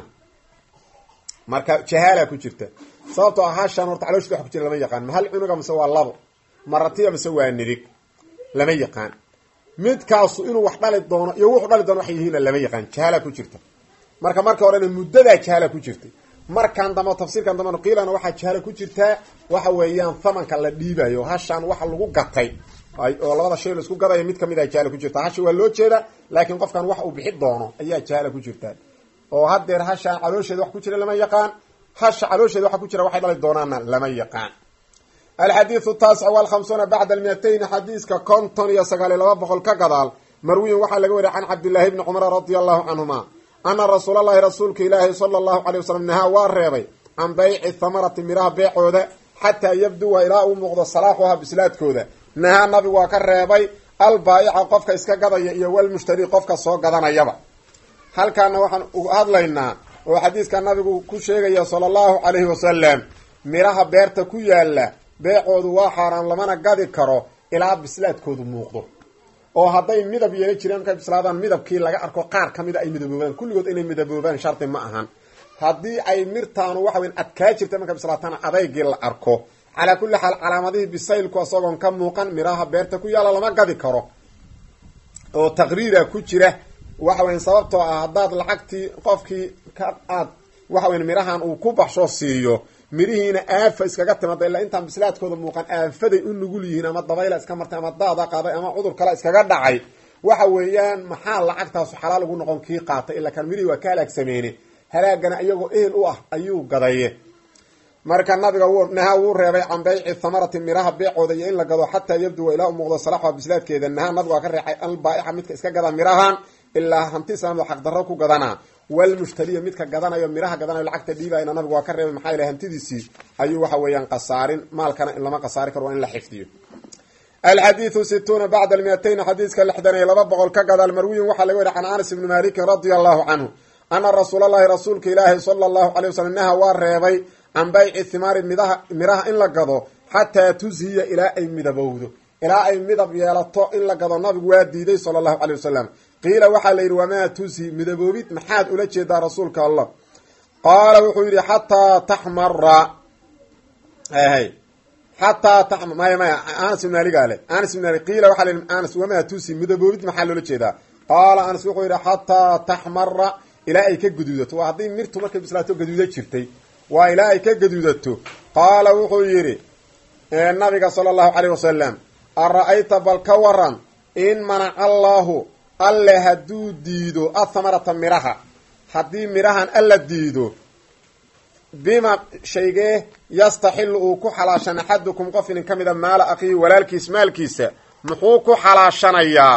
Speaker 1: marka jahaala ku jirta sababtoo ah hashan horta caloosheeda wax ku jira lama yaqaan ma hal cunuga mise waa labo maratiya mise waa nidig lama yaqaan midkaasu inuu wax dhali doono iyo wuxuu dhali doono waxay yihiinna lama yaqaan jahaala ku jirta marka marka horena muddadaa jahaala ku jirtay markan dambe tafsiirkan dambena qiilana waxaa jahaala ku jirtaa waxa weeyaan thamanka la dhiibayo hashan waxa lagu gatay oo labada shay laisku gadayo mid kamid a jahaala ku jirta hasha waa loo jeeda laakiin qofkan wax uu bixi doono ayaa jahaala ku jirtaa oo haddeer hashaan caloosheeda wax ku jira lama yaqaan hasha caloosheeda waxa ku jira waxay dhali doonaanna lama yaqaan alxadiidu taasic walkhamsuuna bacda almiatayn xadiiska konton iyo sagaal iyo laba boqol ka gadaal marwiyin waxaa laga wariya can cabdillaahi bni cumar radia allahu canhuma ana rasuul allahi rasuulka ilaahi sala allahu calay wasalam nahaa waa reebay can bayci thamarati miraha beecooda xataa yabduwa ilaa uu muuqdo salaaxuha bislaadkooda nahaa nabigu waa ka reebay albaayica qofka iska gadaya iyo walmushtari qofka soo gadanayaba halkaana waxaan uga hadlaynaa oo xadiiska nabigu ku sheegaya sala allahu calayhi wasalam miraha beerta ku yaala beecoodu waa xaaraan lamana gadi karo ilaa bislaadkoodu muuqdo oo hadday midab yeela jireen markay bislaadaan midabkii laga arko qaar ka mida ay midaboobaan kulligood inay midaboobaan shardi ma ahan haddii ay mirtaanu waxa weyn adkaa jirta markay bislaatana adaygii la arko calaa kulli xaal calaamadihii bisaylku isagoon ka muuqan miraha beerta ku yaalla lama gadi karo oo taqriira ku jira waxa weyn sababtoo ah haddaad lacagtii qofkii ka aad waxa weyn mirahan uu ku baxsho siiyo mirihiina aafa iskaga timaada ilaa intaan bislaadkooda muuqan aafaday u nugul yihiin ama dabayla iska martay ama daada qaaday ama cudur kale iskaga dhacay waxa weeyaan maxaa lacagtaasu xalaal ugu noqon kii qaatay ilaa kan mirihii waa ka halaag sameyne halaagana iyagoo ehel u ah ayuu gadaye marka nabiga nahaa wuu reebay can bayci thamarati miraha beecooda iyo in la gado xataa yabduwa ilaa u muuqdo salaxha bislaadkeeda nahaa nabigu waa ka reexay albaa'ixa midka iska gada mirahan ilaa hanti islaamda xaqdarro ku gadanaa walmushtariya midka gadanayo miraha gadanayo lacagta dhiibayna nabigu waa ka reebay maxaa ilahy hantidiisii ayuu waxa weeyaan qasaarin maalkana in lama qasaari karo waa in la xifdiyo alxadiidu situuna bacda almiatayn xadiiska lixdan iyo laba boqol ka gadaal marwiyin waxaa laga wariy can anas ibni malikin radia allahu canhu ana rasuula allahi rasuulka ilaahi sala allahu calay wasalam naha waa reebay can bayci thimaari midaha miraha in la gado xataa tushiya ilaa ay midabowdo ilaa ay midab yeelato in la gado nabigu waa diiday sala allahu calay wasalam qiila waxaa la yidhi wamaa tushi midaboobid maxaad ula jeedaa rasuulka allah qaala wuxuu yidhi xataa taxmara hay xataa ta maya maya anas ibn aligaa le anas ibn ali qiila waxaa la yidhi anas wamaa tushi midaboobid maxaa loola jeedaa qaala anas wuxuu yidhi xataa taxmara ilaa ay ka gaduudato waa haddii mirtu markay bislaato gaduuda jirtay waa ilaa ay ka gaduudato qaala wuxuu yidhi nabiga sala allahu caleyh wasalam ara-ayta bal ka waran in manaca allaahu alle hadduu diido athamarata miraha haddii mirahan alla diido bima shaygee yastaxilu uu ku xalaashan axadukum qof inin ka mida maala akhiihi walaalkiis maalkiisa muxuu ku xalaashanayaa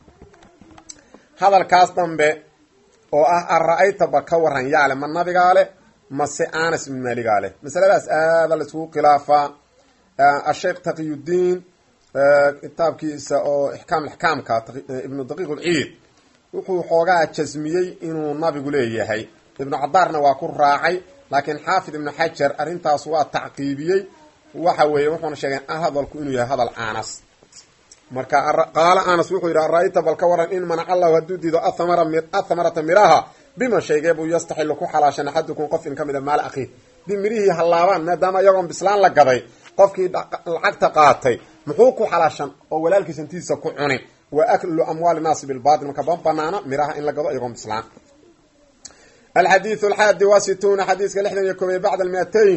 Speaker 1: hadalkaas dambe oo ah ara-ayta bal ka waran yaale ma nabigaa le mase anas ibn maaligaa leh masaladaas aada la iskugu khilaafaa asheekh taqiyudiin kitaabkiisa oo ixkaam ixkaamka ibnu daqiiq ulciid wuxuu xoogaa jasmiyey inuu nabigu leeyahay ibnu cadaarna waa ku raacay laakiin xaafid ibnu xajar arrintaas waa tacqiibiyey waxa weeye wuxuuna sheegay hadalku inuu yahay hadal anas marka qaala anas wuxuu yidhi ara-ayta bal ka waran in manaca allahu hadduu diido athamarata miraha bima shaygee buu yastaxilu ku xalaashan axadukum qof in ka mid a maal akhiih dib mirihii hallaabaan maadaama iyagoon bislaan la gaday qofkii lacagta qaatay muxuu ku xalaashan oo walaalkiis hantidiisa ku cuni wa aklu amwaali naasi bilbatil marka ban banaana miraha in la gado iyagoon bislaan alxadiidu alxaadi wa situuna xadiiska lixdan iyo koobiye bacda almiatayn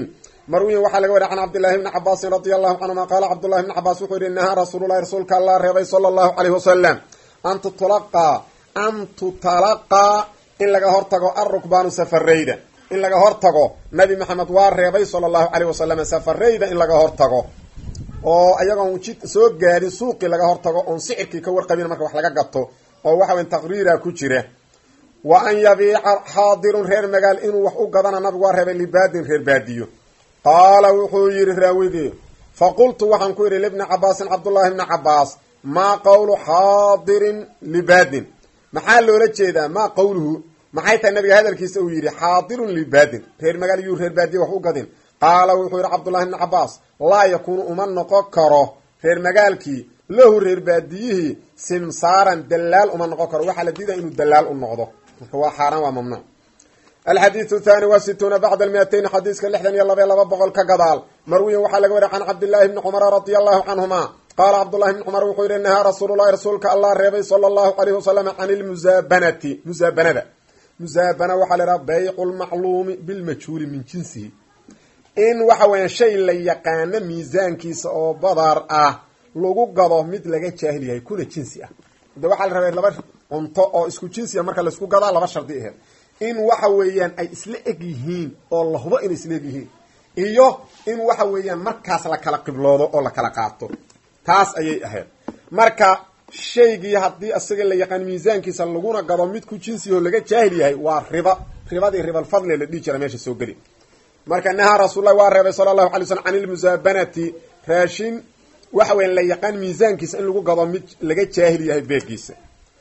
Speaker 1: marwiyin waxaa laga wariya can cabdillahi bni cabaasin radia allahu canhuma qaala cabdullahi bni cabaas wuxuu yihi nahaa rasuululahi rasuulka allah reebay sala allahu caleyhi wasalam an tutulaqaa an tutalaqaa in laga hortago arukbaanu safarayda in laga hortago nabi maxamed waa reebay sala allahu caleyh wasalam safarayda in laga hortago oo ayagoon jid soo gaadhin suuqii laga hortago oon sicirkii ka warqabin marka wax laga gato oo waxa weyn taqriira ku jira wa an yabiica xaadirun reer magaal inuu wax u gadana nabigu waa reebay libaadin reer baadiyo qaala wuxuu yidhi raawidii fa qultu waxaan ku yidhi libni cabaasin cabdullaahi bni cabaas maa qawlu xaadirin libaadin maxaa loola jeedaa maa qawluhu maxay tahay nabiga hadalkiisa uu yidhi xaadirun libaadin reer magaal yuu reer baadiye wax u gadin qaala wuxuu yidhi cabdullahi bni cabaas laa yakuunu uma noqon karo reer magaalkii lahu reer baadiyihii simsaaran dalaal uma noqon karo waxaa la diidaya inuu dalaal u noqdo marka waa xaaraan waa mamnuuc alxadiidu thani wa situuna bacda almiatayn xadiiska lixdan iyo labaiy laba boqol ka gadaal marwiyan waxaa laga wariya can cabdillaahi bni cumara radia allahu canhuma qaala cabdullahi bni cumar wuxuu yihi nahaa rasuululahi rasuulka allah reebay sala allahu alayhi wasalam can ilmusaabanati musaabanada musaabana waxaa la idhaha baycu lmacluumi bilmajhuuli min jinsihi in waxa weya shay la yaqaano miisaankiisa oo badar ah lagu gado mid laga jaahil yahay kuna jinsi ah de waxaa la rabay laba cunto oo isku jinsiya marka laisku gadaa laba shardi aheed in waxa weeyaan ay isla eg yihiin oo la hubo inay isla eg yihiin iyo in waxa weeyaan markaas la kala qibloodo oo la kala qaato taas ayay ahayd marka shaygii haddii isaga la yaqaan miisaankiisa laguna gado mid ku jinsiyaho laga jaahil yahay waa riba ribadii ribalfadli la dhihi jira meesha soo geli marka nahaa rasuullahi waa reebay sala allahu alay slm can ilmusaabanati raashin waxa weya la yaqaan miisaankiisa in lagu gado mid laga jaahil yahay beegiisa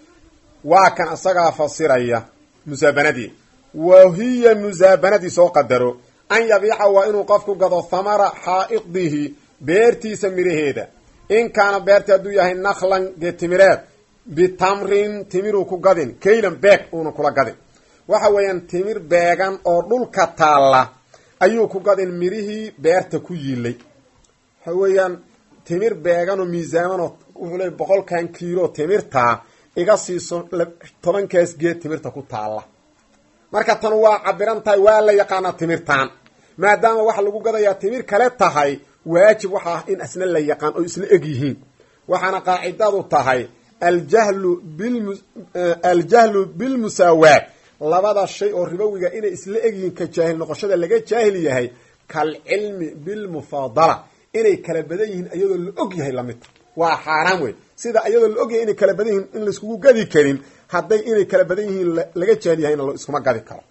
Speaker 1: waa kan isagaa fasiraya musaabanadii wa hiya musaabanadii soo qadaro an yabiica waa inuu qofku gado thamara xaa'idihi beertiisa miraheeda in kaana beerti hadduu yahay naklan geetimireed bitamrin timiruu ku gadin kaylan beeg uuna kula gadin waxa weeyaan timir beegan oo dhulka taalla ayuu ku gadin mirihii beerta ku yiilay waxa weeyaan timir beeganoo miisaamanoo wuxuu leey boqolkan kiilo timirtaa iga siiso tobankaas geed timirta ku taalla marka tan waa cabiran tahay waa la yaqaanaa timirtaan maadaama waxa lagu gadayaa timir kale tahay waajib waxa ah in asna la yaqaan oo isla eg yihiin waxaana qaacidadu tahay aljahlu bil aljahlu bilmusaawaat labada shay oo ribowiga inay isla eg yihiin ka jaahil noqoshada laga jaahil yahay kalcilmi bilmufaadala inay kala badan yihiin iyadoo la og yahay lamidta waa xaaraan wey sida iyadoo la og yahay inay kala badan yihiin in laiskugu gadi karin hadday inay kala badan yihiin laga jaahil yahayna la iskuma gadi karo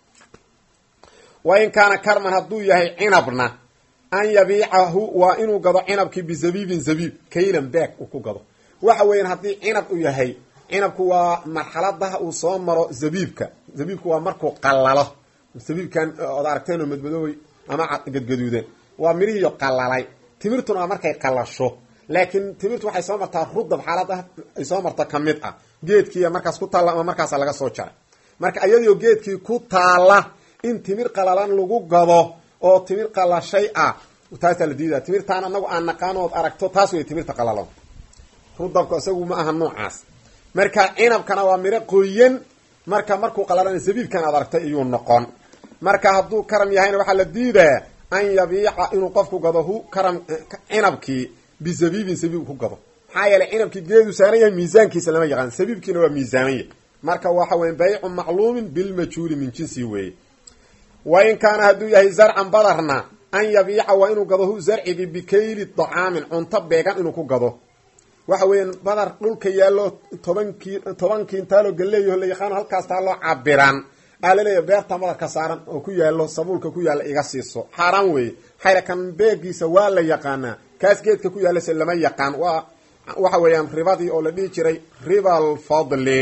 Speaker 1: wa in kaana karman hadduu yahay cinabna an yabiicahu waa inuu gado cinabkii bizabiibin zabiib kaylan beeg uu ku gado waxa weeyaan haddii cinab u yahay cinabku waa marxaladaha uu soo maro zabiibka zabiibku waa markuu qalalo zabiibkan ood aragteenoo madmadoobay ama gadgaduudan waa mirihiiyo qalalay timirtuna waa markay qalasho laakiin timirtu waxay soo martaa rudab xaalada ay soo marta ka mid ah geedkiiya markaas ku taalla ama markaasa laga soo jaray marka iyadoo geedkii ku taalla in timir qalalan lagu gado oo timir qalashay ah taasaa la diidaya timirtaan anagu aan naqaano ood aragto taas wey timirta qalalon rudabka isagu ma aha noocaas marka cinabkana waa miro qoyan marka markuu qalalana zabiibkan aad aragtay iyuu noqon marka hadduu karam yahayna waxaa la diidaa an yabiica inuu qofku gado hu karam cinabkii bizabiibin zabiib ku gado maxaa yeeley cinabkii geedu saaran yahay miisaankiisa lama yaqaan zabiibkiina waa miisaamanya marka waxa weya baycu macluumin bilmajhuuli min jinsi weeye wa in kaana hadduu yahay zarcan badarna an yabiica waa inuu gado hu zarcigii bikayli dacaamin cunto beegan inuu ku gado waxa weeyaan badar dhulka yaallo tobankii toban kiintaaloo galeeyaho la yaqaano halkaas taaloo cabiran aa laleeyahy beerta badarka saaran oo ku yaallo sabuulka ku yaalla iga siiso xaaraan weeye xayra kan beegiisa waa la yaqaanaa kaas geedka ku yaallase lama yaqaan waa waxa weeyaan ribadii oo la dhihi jiray ribal fadli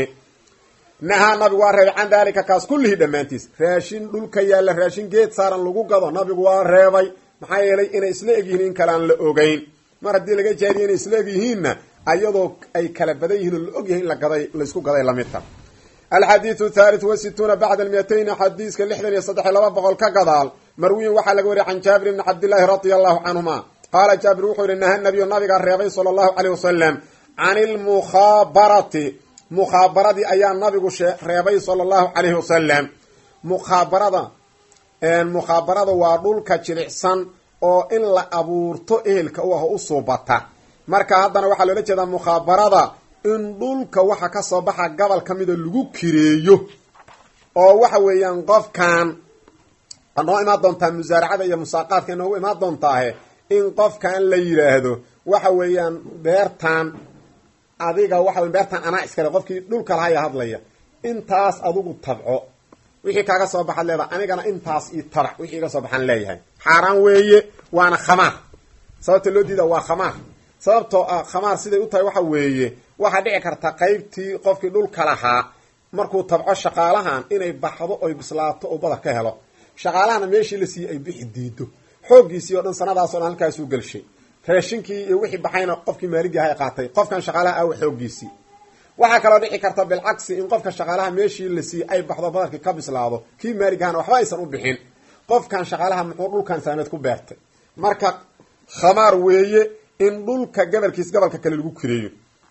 Speaker 1: nahaa nabigu waa reebay can daalika kaas kullihii dhammaantiis raashin dhulka yaalla raashin geed saaran lagu gado nabigu waa reebay maxaa yeelay inay isla eg yihiin in kale aan la ogeyn mar haddii laga jaariya inay isla eg yihiinna ayadoo ay kala badan yihiin oo la og yahay in la gaday laysku gaday lamidta alxadiidu thalith wa situuna bacda almiyatayn xadiiska lixdan iyo saddex iyo laba boqol ka gadaal marwiyin waxaa laga wariyay can jaabir bni cabdillaahi radia allahu canhuma qaala jaabir wuxuu yihi naha nabiyu nabigaa reebay sala allahu caleyh wasalam can ilmukhaabarati mukhaabaradii ayaa nabigu reebay sala allahu calayhi wasalam mukhaabarada mukhaabarada waa dhulka jilicsan oo in la abuurto ehelka u ah oo u suubata marka haddana waxaa loola jeedaa mukhabarada in dhulka waxa ka soo baxa gobol ka mida lagu kireeyo oo waxa weeyaan qofkan noo imaan doontaa musaaracada iyo musaaqaadka inoogu imaan doontaahe in qofkan la yidhaahdo waxa weeyaan beertan adiga waxa wey beertan anaa iskale qofkii dhulka lahaya hadlaya intaas adigu tabco wixii kaaga soo baxaad leedaha anigana intaas io tabac wixii iga soo baxaan leeyahay xaaraan weeye waana khamaar sababta loo diida waa khamaar sababtoo ah khamaar siday u tahay waxa weeye waxaa dhici karta qaybtii qofkii dhulka lahaa markuu tabco shaqaalahan inay baxdo oy bislaato oo badar ka helo shaqaalahana meeshii la siiyey ay bixi diido xooggiisii o dhan sanadaas o dhan halkaasuu gelshay raashinkii iyo wixii baxayna qofkii maaligii aha qaatay qofkan shaqaalaha awa xooggiisii waxaa kaloo dhici karta bilcagsi in qofka shaqaalaha meeshii la siiyey ay baxdo badarkii ka bislaado kii maaligahana waxba aysan u bixin qofkan shaqaalaha muxuu dhulkan saameed ku beertay marka khamaar weeye in dhulka gabalkiis gabalka kale lagu kireeyo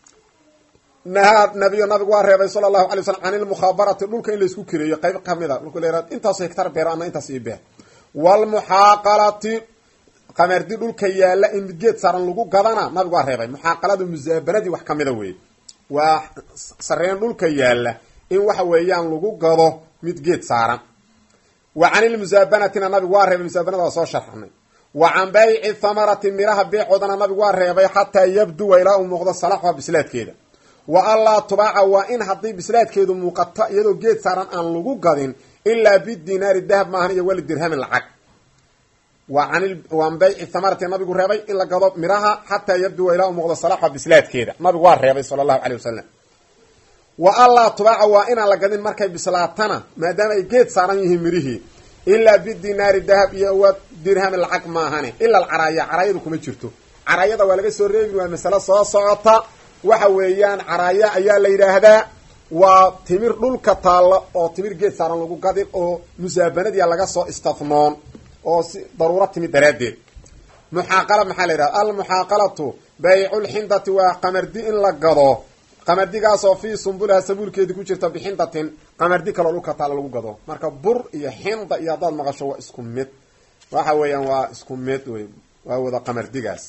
Speaker 1: nahaa nabiyo nabigu waa reebay sala allahu alay slam can ilmukhabarati dhulka in laysku kireeyo qayb kamid a dhulka la intaaso hektar beero ana intaas ii beer waalmuxaaqalati qamardi dhulka yaalla in midgeed saaran lagu gadana nabigu waa reebay muxaaqaladu musaabanadii wax kamida weeye waa sareen dhulka yaalla in waxa weeyaan lagu gado midgeed saaran wa can ilmusaabanatina nabigu waa reebay musaabanada waa soo sharxnay wa can bayci thamarati miraha beecoodana nabigu waa reebay xataa yabduwa ilaa uu muuqdo salaxha bislaadkeeda wa allaa tubaaca waa in haddii bislaadkeedu muuqato iyadoo geed saaran aan lagu gadin ilaa bidinaari dahab maahan iyo weli dirhamin lacag wa an bayci thamarati nabigu reebay in la gado miraha xataa yabduwa ilaa uu muuqdo salaxa bislaadkeeda nabigu waa reebay sala allahu caley wasalam wa allaa tubaaca waa inaan la gadin markay bislaatana maadaama ay geed saaran yihiin mirihii ilaa bidinaari dahab iyo wa dirhamin lacag maahane ila alcaraaya caraayadu kuma jirto caraayada waa laga soo reebin waa masalo soo socota waxa weeyaan caraaya ayaa la yidhaahdaa waa timir dhulka taalla oo timir geed saaran lagu gadin oo musaabanadiia laga soo istafnoon oo si daruuro timid daraaddeed muxaaqala maxaa la yidhahda almuxaaqalatu bayculxindati waa qamardi in la gado qamardigaasoo fii sumbuliha sabuulkeedii ku jirta bixindatin qamardi kaloo dhulka taalla lagu gado marka bur iyo xinda iyo haddaad maqasho waa isku mid waxa weeyaan waa isku mid wey waa wada qamardigaas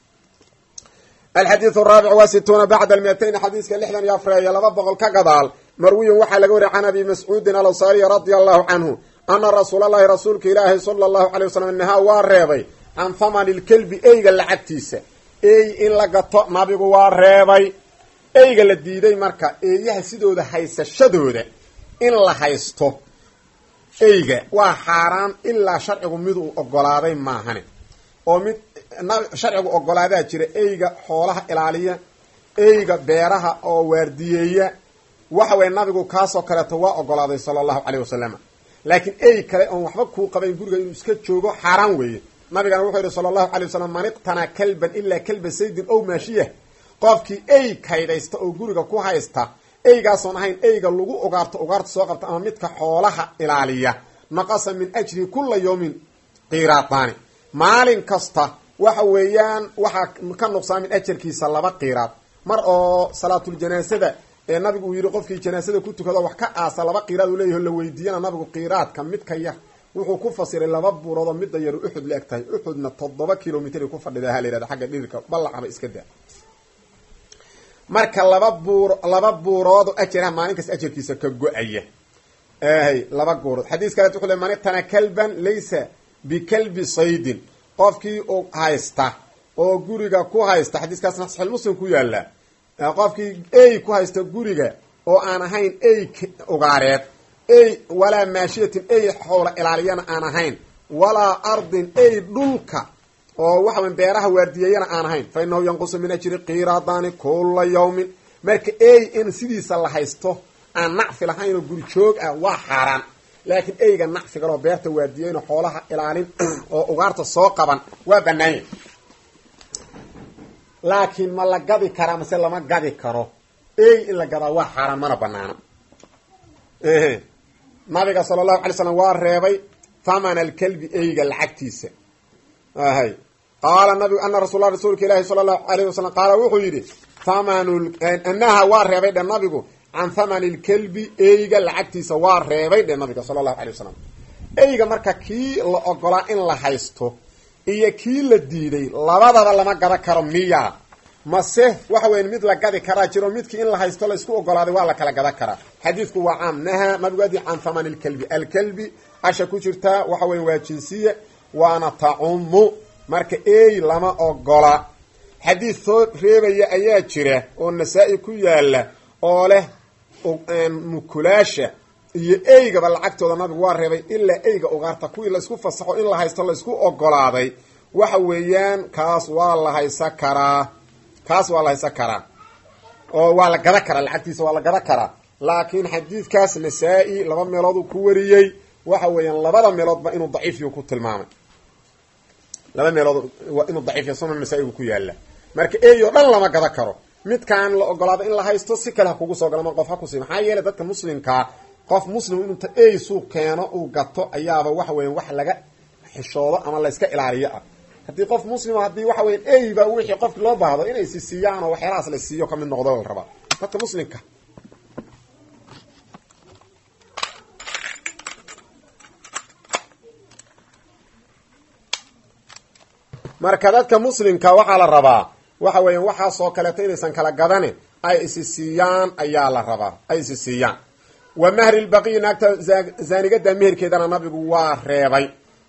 Speaker 1: alxadiidu araabic wa situuna bacda almiatayn xadiiska lixdan iyo afreeyo laba boqol ka gadaal marwiyun waxaa laga wariya can abi mascuudin alansaariyi radia allahu canhu ana rasuula allahi rasuulka ilaahi sala allahu alay wasalam nahaa waa reebay can thamani lkelbi eyga lacagtiisa ey in la gato nabigu waa reebay eyga la diiday marka eeyaha sidooda haysashadooda in la haysto eyga waa xaaraan ilaa sharcigu miduu ogolaaday maahane oo mid sharcigu ogolaadaa jira eyga xoolaha ilaaliya eyga beeraha oo waardiyeeya waxa weye nabigu kaasoo kaleeto waa ogolaaday sala allahu caleyh wasalam laakiin ey kale oon waxba kuu qabayn guriga inuu iska joogo xaaraan weeye nabigana wuxuu yihi sala allahu alay wasalam man iqtanaa kalban ilaa kalba saydin ow maashiyah qofkii ey kaydhaysta oo guriga ku haysta eygaasoon ahayn eyga lagu ugaarto ugaarta soo qabta ama midka xoolaha ilaaliya naqasa min ajrihi kula yawmin qiiraadaani maalin kasta waxa weeyaan waxaa ka nuqsaa min ajarkiisa laba qiiraad mar oo salaatuljanaasada ee nabigu uu yidhi qofkii janaasada ku tukado wax ka aasa laba qiiraad uu leeyaho la weydiiyana nabigu qiiraadka midka yar wuxuu ku fasiray laba buurood oo midda yaru uxud la eg tahay uxudna toddoba kilomitr ku fadhida ha la yihahda xagga dhirirka ballacaba iska daa marka laba buur laba buuroodo ajaraha maalin kasta ajarkiisa ka go-aya hy laba buurood xadiis kaleet wuxu le man iqtana kalban laysa bikalbi saydin qofkii u haysta oo guriga ku haysta xadiiskaasna saxiix muslim ku yaala qofkii ey ku haysta guriga oo aan ahayn ey ugaareed ey walaa maashiyatin ey xowla ilaaliyana aan ahayn walaa ardin ey dhulka oo waxawa beeraha waardiyeeyana aan ahayn fa inahu yanqusu min ajri qiiraadaani kula yawmin marka ey in sidiisa la haysto aan nacfi lahayn oo guri joog ah waa xaaraan laakiin eyga nacfigaloo beerta waardiyeyn oo xoolaha ilaalin oo ugaarta soo qaban waa banaanya laakiin ma la gadi karaa mase lama gadi karo ey in la gadaa waa xaaraan mana banaano nabiga sala allahu alay slam waa reebay thamana alkalbi eyga lacagtiisa hay qaala nabigu ana rasulla rasuulka ilaahi sala allahu alayh wasalam qaala wuxuu yidhi thamanu anaha waa reebay dhe nabigu can thamani lkelbi eyga lacagtiisa waa reebay dhe nabiga sala allahu alay wasalam eyga marka kii la ogolaa in la haysto iyo kii la diiday labadaba lama gada karo miya mase waxa weya mid la gadi karaa jiro midkii in la haysto laysku ogolaaday waa la kala gada karaa xadiidku waa caam nahaa nabigu adi can thamani lkelbi alkelbi asha ku jirtaa waxa weya waa jinsiya waana tacumu marka ey lama ogola xadiid soo reebaya ayaa jira oo nasaa-i ku yaala oo leh mukulaasha iyo eygaba lacagtooda nabigu waa reebay ilaa eyga ugaarta kuwii laysku fasaxo in la haysto laysku ogolaaday waxa weeyaan kaas waa la haysa karaa kaas waa la haysa karaa oo waa la gada karaa lacagtiisa waa la gada karaa laakiin xadiidkaas nasaa-i laba meelood uu ku wariyey waxa weeyaan labada meeloodba inuu daciifiyu ku tilmaamay laba meelood inuu daciifiya sunan nasaa-igu ku yaala marka ey oo dhan lama gada karo midkaan la ogolaado in la haysto si kale ha kugu soo galo ma qof ha kusi maxaa yeelay dadka muslimkaa qof muslim inuuta ey suuq keeno uu gato ayaaba waxa weya wax laga xishoodo ama layska ilaaliyo ah haddii qof muslima haddii waxa weya eyba wixii qofki loo baahdo inay si siiyaan oo waxyaalahaas la siiyo kamid noqdo la rabaa dadka muslimka marka dadka muslimka waxaa la rabaa waxa weeyaan waxaasoo kaleeto inaysan kala gadane ay isi siiyaan ayaa la rabaa ay isi siiyaan wa mahri lbaqiyi naagta zaanigada meherkeedana nabigu waa reebay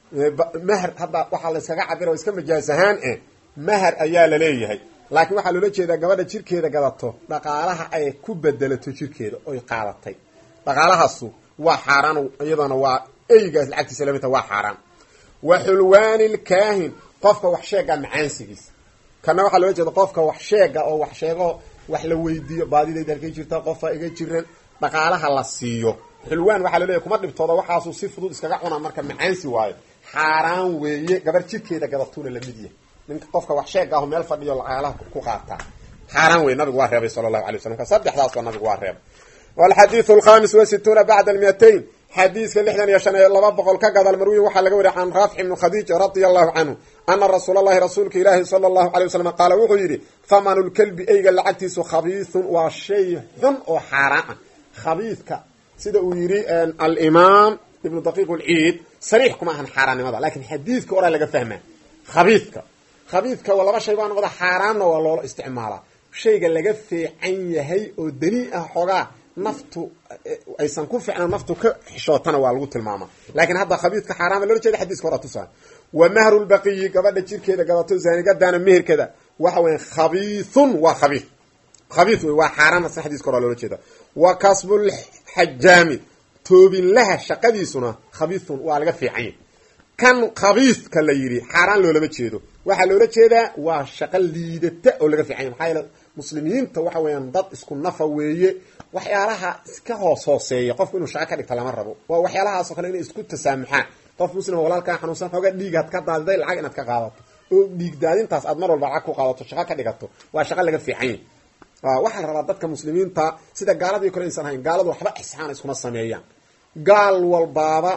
Speaker 1: maher hadda waxaa la yskaga cabira oo iska majaas ahaan eh maher ayaa la leeyahay laakiin waxaa loola jeedaa gabadha jirkeeda gadato dhaqaalaha ay ku bedelato jirkeeda oy qaadatay dhaqaalahaasu waa xaaraan iyadana waa eygaas lacagtiisa lamidta waa xaaraan wa xulwaani lkaahin qofka wax sheega macaansigiisa kana waxaa loola jeeda qofka wax sheega oo wax sheego wax la weydiiyo baadidayda halkay jirta qofa iga jiran dhaqaalaha la siiyo xulwaan waxaa laleeyahy kuma dhibtooda waxaasuu si fudud iskaga cunaa marka macaansi waayo xaaraan weeye gabar jirkeeda gadatuuna lamid yahay ninka qofka wax sheega aho meel fadhiyo dhaqaalaha ku qaataa xaaraan wey nabigu waa reebay sala allahu alay waslam ka saddexdaas waa nabigu waa reebay walxadiidu alkhamis wasituuna bacda almiatayn xadiiska lixdan iyo shan ee laba boqol ka gadal marwiyin waxaa laga wariya can raafic ibni khadiij radia allahu canhu ana rasuula allahi rasuulka ilaahi sala allahu alay wasalam qaala wuxuu yidhi thamanu lkelbi eyga lacagtiisu khabiithun waa shay xun oo xaaraan ah khabiidka sida uu yidhi alimaam ibnu daqiiq lciid sariix kuma ahan xaaraannimada lakin xadiidka oraa laga fahmaa khabiidka khabiidka waa laba shay baa noqda xaaraanna waa loola isticmaalaa shayga laga feecan yahay oo danii ah xoogaa naftu aysan ku ficnan naftu ka xishootana waa lagu tilmaama lakin hadda khabiidka xaaraama loola jeeda xadiiska horaa tusaa wa mahru lbaqiyi gabadha jirkeeda gadato zaanigadana meherkeeda waxa weya khabiithun waa khabiid khabiid wey waa xaaraan asna xadiiska horaa loola jeeda wa kasbulxajaami toobinlaha shaqadiisuna khabiithun waa laga fiican yahy kan khabiidka la yidhi xaaraan loolama jeedo waxaa loola jeedaa waa shaqo liidata oo laga fiican yahy maxaa yeele muslimiinta waxa weeyaan dad isku nafa weeye waxyaalaha iska hoos hooseeya qofku inuu shaqo ka dhigta lama rabo waa waxyaalahaasoo kale inay isku tasaamuxaan qof muslima walaalkaa xanuunsan xoogaa dhiigaad ka daadiday lacag inaad ka qaadato oo dhiig daadintaas aad mar walba lacag ku qaadato shaqo ka dhigato waa shaqo laga fiican yahy waxaa la rabaa dadka muslimiinta sida gaaladii kale aysan ahayn gaaladu waxba ixsaan iskuma sameeyaan gaal walbaaba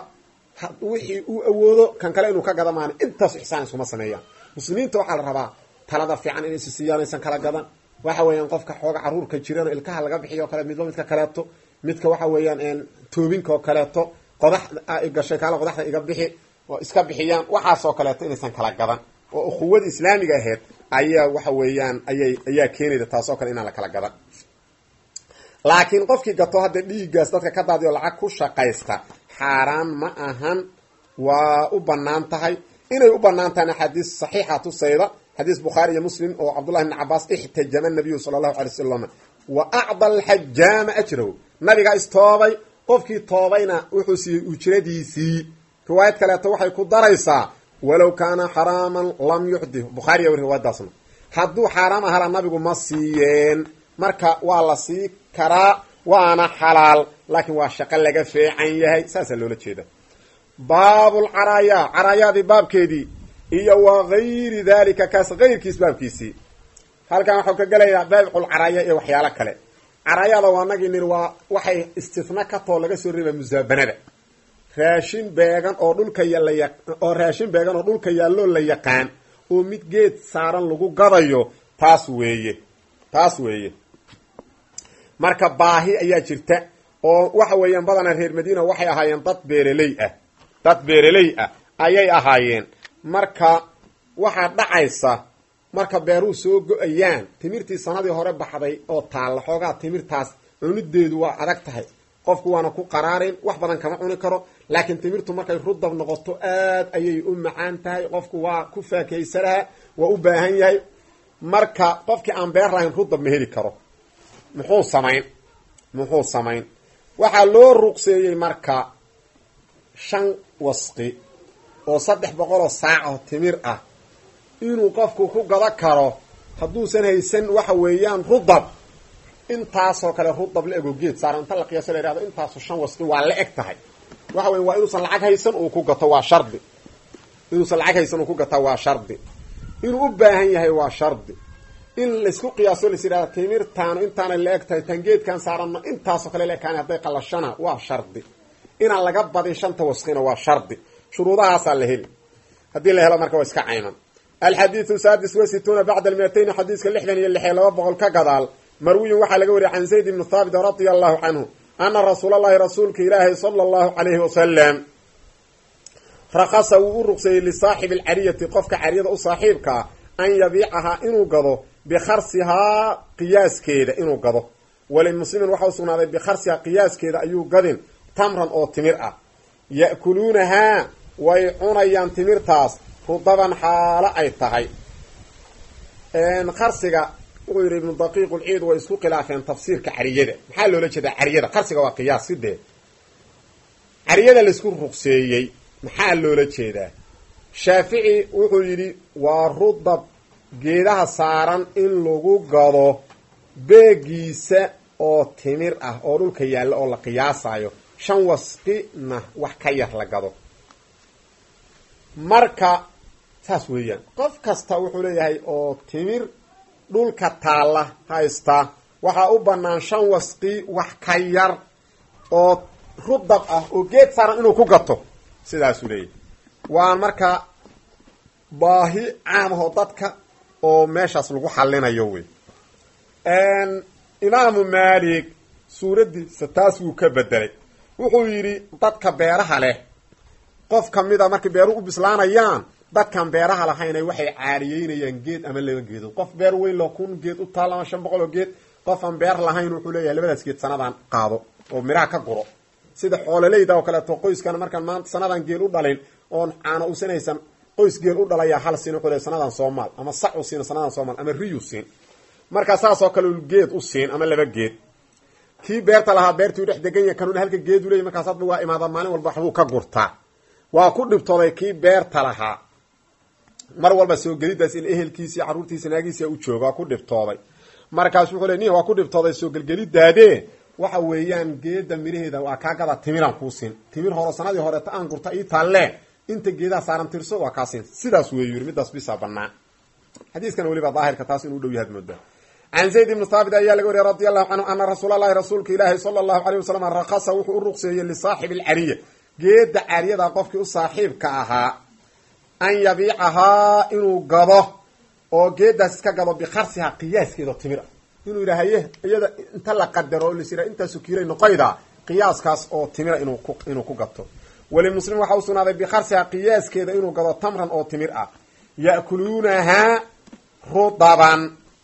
Speaker 1: wixii uu awoodo kan kale inuu ka gada maana intaas ixsaan iskuma sameeyaan muslimiinta waxaa la rabaa talada fiican inay si siiyaan aysan kala gadan waxa weeyaan qofka xooga caruurka jirana ilkaha laga bixiyo o kale midba midka kaleeto midka waxa weeyaan toobinka oo kaleeto qodax gashay kaala qodaxda iga bixi oo iska bixiyaan waxaasoo kaleeto inaysan kala gadan oo ukhuwada islaamiga aheyd ayaa waxa weeyaan ayay ayaa keenayda taasoo kale inaan la kala gadan laakiin qofkii gato hadda dhiiggaas dadka ka daadiyo lacag ku shaqaysta xaaraan ma ahan waa u banaan tahay inay u banaan tahayna xadiis saxiixa tusayda xadiis bukhaari iyo muslim oo cabdullahi bni cabaas ixtajama nabiyu sala allahu alay wasalam wa acda alxajaama ajrahu nabigaa istoobay qofkii toobayna wuxuu siiyey ujradiisii riwaayad kaleeto waxay ku daraysaa walow kaana xaraaman lam yucdih bukhaariya riwaayadaasna hadduu xaaraam ahala nabigu ma siiyeen marka waa la sii karaa waana xalaal laakiin waa shaqo laga feecan yahay saasaa loola jeeda baabulcaraaya caraayaadii baabkeedii iyo wa gayri dalika kaas kayrkiis baabkiisii halkan waxau ka gelayaa baabculcaraaya iyo waxyaalo kale caraayada waa nagii niri waa waxay istisna ka too laga soo reeba musaabanada raashin beegan oo dhulka yala oo raashin beegan oo dhulka yaalloo la yaqaan oo mid geed saaran lagu gadayo taas weeye taas weeye marka baahi ayaa jirta oo waxa weeyaan badanaa reer madiina waxay ahaayeen dad beereley ah dad beereley ah ayay ahaayeen marka waxaa dhacaysa marka beeruhu soo go-ayaan timirtii sanadii hore baxday oo taalla xoogaa timirtaas cunideedu waa adag tahay qofku waana ku qaraarin wax badan kama cuni karo laakiin timirtu markay rudab noqoto aad ayay u macaan tahay qofku waa ku faakaysanaha waa u baahan yahay marka qofkii aan beer lahayn rudab ma heli karo muxuu samayn muxuu samayn waxaa loo ruqseeyey marka shan wasqi oo saddex boqoloo saac oo timir ah inuu qofku ku gado karo hadduusan haysan waxa weeyaan rudab intaasoo kale rudab la ego geed saaran inta la qiyaaso la yhahdo intaasu shan wasqi waa la eg tahay waxa weya waa inuusan lacag haysan uu ku gato waa shardi inuusan lacag haysan uu ku gato waa shardi inuu u baahan yahay waa shardi in laysku qiyaaso lais yidhahda timirtaanu intaana la eg tahay tan geedkan saaranno intaasoo kale la ekaani hadday qalashana waa shardi inaan laga badin shanta wasqina waa shardi shuruudahaasaa la heli haddii la helo marka waa iska cayman alxadiidu saadis wa situuna bacda almiatayni xadiiska lixdan iyo lixee laba boqol ka gadaal marwiyin waxaa laga wariyay can zayd ibni thaabit radia allahu canhu ana rasuul allahi rasuulka ilaahi sala allahu calayhi wasalam rakasa wuu u ruqseeyey lisaaxibi alcariyati qofka cariyada u saaxiibka ah an yabiicahaa inuu gado bikharsihaa qiyaaskeeda inuu gado walimuslimin waxa u sugnaaday bikharsihaa qiyaaskeeda ayuu gadin tamran oo timir ah ya'kuluunahaa way cunayaan timirtaas rudaban xaalo ay tahay qarsiga wuxuu yidhi ibnu daqiiq ulciid way isku khilaafeen tafsiirka cariyada maxaa loola jeedaa cariyada qarsiga waa qiyaas sidee cariyada laysku ruqseeyey maxaa loola jeedaa shaafici wuxuu yidhi waa rudab geedaha saaran in lagu gado beegiisa oo timir ah oo dhulka yaalla oo la qiyaasayo shan wasqina wax ka yar la gado marka saas weeyaan qof kasta wuxuu leeyahay oo timir dhulka taalla haysta waxaa u bannaan shan wasqi wax ka yar oo rudab ah oo geed saaran inuu ku gato sidaasuu leeyahay waa marka baahi caamahoo dadka oo meeshaas lagu xallinayo wey imaamu maalik suuraddiisa taas wuu ka bedelay wuxuu yidhi dadka beeraha leh qof kamida markay beeruhu u bislaanayaan dadkan beeraha lahaynay waxay caariyeynayaan geed ama laba geedood qof beer weyn loo kun geed u taal ama shan boqol oo geed qof aan beer lahayn wuxuu leeyahay labadaas geed sanadan qaado oo miraha ka guro sida xoololeyda oo kaleeto qoyskana markaan maanta sanadan geel u dhalin oon caano usan haysan qoys geel u dhalayaa hal siin wuxuu leeyahay sanadan soomaal ama sac u siin sanadan soomaal ama riyu siin markaa saas oo kale geed u siin ama laba geed kii beerta lahaa beertuu dhex degan yahay kanuna halka geedu leeyay markaas hadba waa imaada maalin walba waxbuu ka gurtaa waa ku dhibtooday kii beerta lahaa mar walba soo gelidaas in ehelkiisi carruurtiisa naagiisa u jooga waa ku dhibtooday markaas wuxuu le nih waa ku dhibtooday soo gelgelidaade waxa weeyaan geeda miraheeda waa kaa gada timiraan kuu siin timir horo sanadii horeeta aan gurta ii taalle inta geedaha saaran tirso waa kaa siin sidaas weeyu yiri midaas bisaa banaa xadiiskan weliba daahirka taas inuu dhow yahaad moodaa can zayd ibni thaabit ayaa laga wariyay radi allahu canhu ana rasuul allahi rasuulka ilaahi sala allahu alayh wasalam rakasa wuxuu u ruqseeyey lisaaxibi alcariya geeda cariyada qofkii u saaxiibka ahaa an yabiicahaa inuu gado oo geedaas iska gado bikarsiha qiyaaskeeda timir ah inuu yidhaha haye iyada inta la qadaro o lasira intaasu kiilay noqoyda qiyaaskaas oo timira inuu ku gato walimuslim waxa u sugnaaday bikarsiha qiyaaskeeda inuu gado tamran oo timir ah ya'kuluunahaa rudaban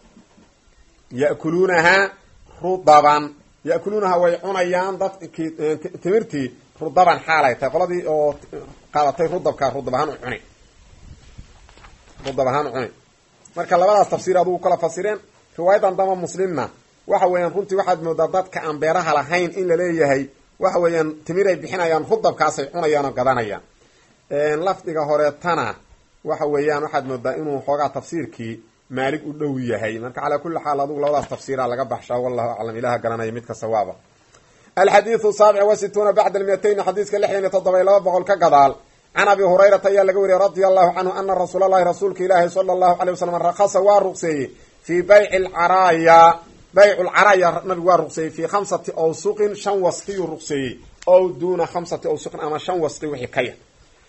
Speaker 1: ya'kuluunahaa rudaban ya'kuluunahaa way cunayaan dadkii timirtii rudaban xaalay tahay qoladii oo qaadatay rudabka rudab ahaan u cuni rudab ahaan u cuni marka labadaas tafsiir adugu kala fasireen riwaayadan dama muslimna waxa weeyaan runtii waxaad moodaa dadka aan beeraha lahayn in la leeyahay waxa weeyaan timiray bixinayaan rudabkaasay cunayaan oo gadanayaan lafdiga horeetana waxa weeyaan waxaad moodaa inuu xoogaa tafsiirkii maalig u dhow yahay marka calaa kulli xaal adugu labadaas tafsiira laga baxshaa wallahu aclam ilaha garanaya midka sawaaba alxadiidu saabic wa situuna bacda almiyatayn xadiiska lixdan iyo toddoba iyo laba boqol ka gadaal can abi hurayrata ayaa laga wariyay radia allahu canhu ana rasuula allahi rasuulka ilaahi sala allahu alay wasalam rakasa waa ruqseeyey fii bayci lcaraaya baycu lcaraaya nabigu waa ruqseeyey fii khamsati awsuqin shan wasqiyuu ruqseeyey ow duuna khamsati awsuqin ama shan wasqi wixii ka yar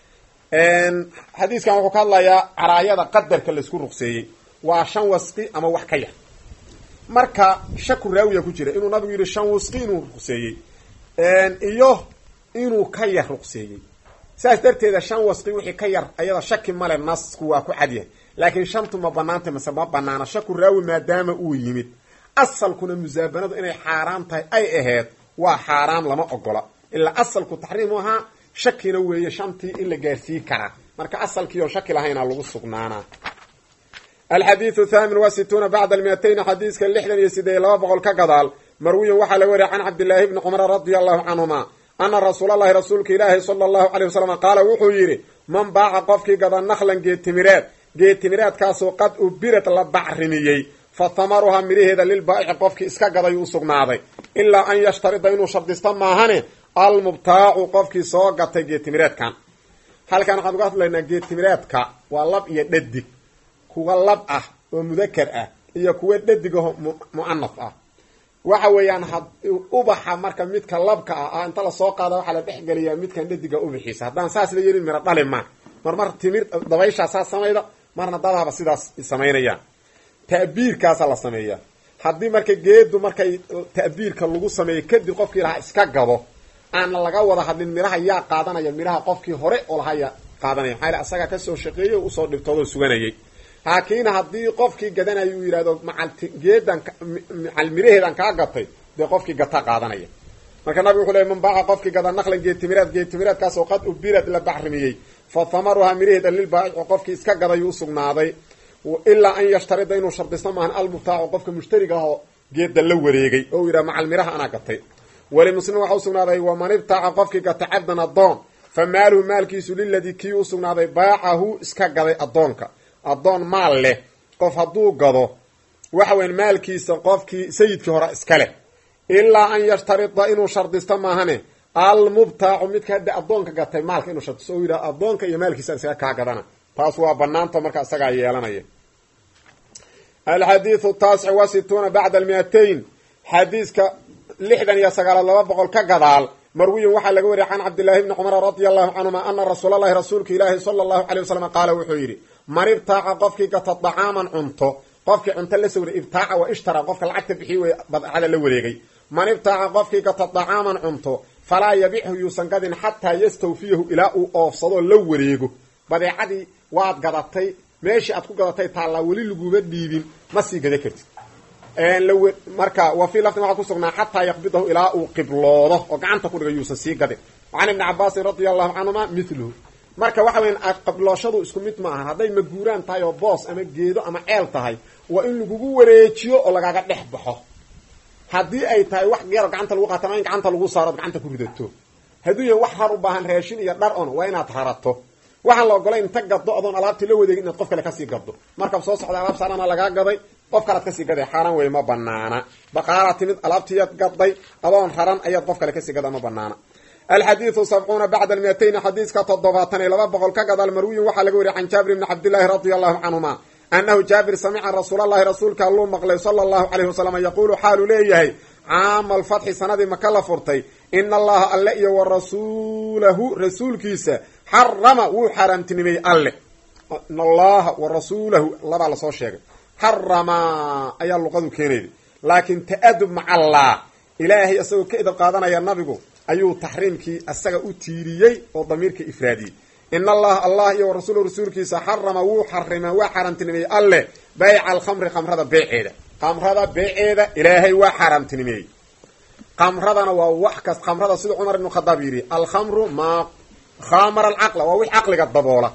Speaker 1: xadiiskan wuxuu ka hadlayaa caraayada qadarka laisku ruqseeyey waa shan wasqi ama wax ka yar marka shaku raawiya ku jira inuu nabigu yidhi shan wasqi inuu ruqseeyey iyo inuu ka yar ruqseeyey saas darteeda shan wasqi wixii ka yar ayada shaki male nasku waa ku cadyahay laakiin shantu ma banaantay mase ma banaana shaku raawi maadaama uu yimid asalkuna musaabanadu inay xaaraan tahay ay ahayd waa xaaraam lama ogola ilaa asalku taxriimu ahaa shakina weeye shantii in la gaarsii karaa marka asalkii oo shaki lahaynaa lagu sugnaanaa alxadiidu thaamin wa situuna bacda almiatayn xadiiska lixdan iyo sideed laba boqol ka gadaal marwiyan waxaa laga wariya can cabdillaahi bni cumar radia allahu canhuma ana rasuulalahi rasuulka ilaahi sala allahu caleyh wasalam qaala wuxuu yidhi man baaca qofkii gada naklan geetimireed geetimireedkaasoo qad ubirad la bacrimiyey fa tamaruhaa midhaheeda lilbaa'ici qofkii iska gaday u sugnaaday ilaa an yashtarida inuu shardisto maahane almubtaacu qofkii soo gatay geetimireedkan halkan waxaan uga hadlaynaa geetimireedka waa lab iyo dhadig kuwa lab ah oo mudakar ah iyo kuwa dhadigaho mu'anaf ah waxa weeyaan had ubaxa marka midka labka ah ah inta lasoo qaada waxaa la dhexgeliyaa midkan dhadiga ubaxiisa haddaan saas la yeelin miro dhali ma mar mar timir dabayshaa saas samayda marna dadahaba sidaas samaynayaan ta'biirkaasaa la sameeyaa haddii marka geedu markay ta'biirka lagu sameeyo kadib qofkii lahaa iska gado aan laga wada hadlin midhaha yaa qaadanaya midhaha qofkii hore oo lahaa yaa qaadanaya maxaa yale asagaa kasoo shaqeeyey o usoo dhibtoodoo suganayay laakiin haddii qofkii gadanaya uu yidhahdo macal geedan macal miraheedan kaa gatay dee qofkii gata qaadanaya marka nabig wuxuu leey man baaca qofkii gada naqlan geetimireed geetimireedkaasoo qad ubirad la bacrimiyey fa thamaruhaa miraheeda lilbaa'ici qofkii iska gadayuu usugnaaday ilaa an yashtarida inuu shardisto maahan almubtaacu qofka mushtariga ahoo geeda la wareegay oo uu yidhaha macal miraha anaa gatay weli muslim waxa usugnaaday waman ibtaaca qofkii gata cabdan addoon fa maaluhu maalkiisu liladii kii usugnaaday baacahu iska gaday addoonka addoon maal leh qof hadduu gado waxa weyan maalkiisa qofkii sayidkii hore iska leh ilaa an yashtarida inuu shardisto maahane almubtaacu midka hadda addoonka gatay maalka inuu shardisto oo yidhaha addoonka iyo maalkiisa isaga kaa gadana taas waa banaanta marka isagaa yeelanaya alxadiidu taasic wa situuna bacda almiatayn xadiiska lixdan iyo sagaalaad laba boqol ka gadaal marwiyin waxaa laga wariyay can cabdillaahi bni cumar radia allahu canhuma ana rasuulalahi rasuulka ilaahi sala allahu caley wasalam qaala wuxuu yidhi man ibtaaca qofkii gata dacaaman cunto qofkii cunto la sawray ibtaaca wa ishtara qofka lacagta bixiy wey badcada la wareegay man ibtaaca qofkii gata dacaaman cunto falaa yabixhu yuusan gadin xataa yastawfiyahu ilaa uu oofsadoo la wareego badeecadii waad gadatay meeshii aad ku gadatay taallaa weli laguba dhiibin ma sii gada kartid marka wa fii laftin waxaa kusugnaa xataa yaqbidahu ilaa uu qibloodo oo gacanta ku dhiga yuusan sii gadin can ibni cabaasin radia allahu canhuma miluhu marka waxa weyan qablooshadu isku mid ma ahan hadday maguuraan tahay oo boos ama geedo ama ceel tahay waa in lagugu wareejiyo oo lagaaga dhex baxo haddii ay tahay wax geero gacanta lagu qaata ama in gacanta lagu saaro od gacanta ku ridato hadduu yahay wax har u baahan raashin iyo dhar on waa inaad harato waxaan la ogolay inta gaddo adoon alaabtii la wadeegin inaad qof kale kasii gaddo markab soo socda alaab saarana lagaa gaday qof kalead kasii gaday xaaraan wey ma banaana baqaala timid alaabtiiyaad gaday adoon raran ayaad qof kale kasii gada ma banaana alxadiidu sabcuuna bacda almiatayni xadiiska toddobaatan iyo laba boqol ka gadaal marwiyin waxaa laga wariyay can jaabir bni cabdillaahi radia allahu canhuma anahu jaabir samica rasuulalahi rasuulka alluu maqlay sala allahu caleyhi wasalam yaquulu xaaluu leeyahay caama alfatxi sanadii maka la furtay ina allaha alle iyo wa rasuulahu rasuulkiisa xarama wuu xaaraamtinimeeyey alle in allaha wa rasuulahu labaa lasoo sheegay xarama ayaa luqadu keenayday laakiin ta'adub maca allah ilaahay isagoo ka edab qaadanaya nabigu ayuu taxriimkii isaga u tiiriyey oo damiirka ifraadiyey in allaha allah iyo wa rasuulahu rasuulkiisa xarama wuu xarima waa xaaraamtinimeeyey alle bayca alkhamri khamrada beeceeda khamrada beeceeda ilaahay waa xaaraamtinimeeyey khamradana waa wax kas khamrada sida cumar ibnu khadaab yidhi alkhamru maa khamara alcaqla waa wix caqliga daboola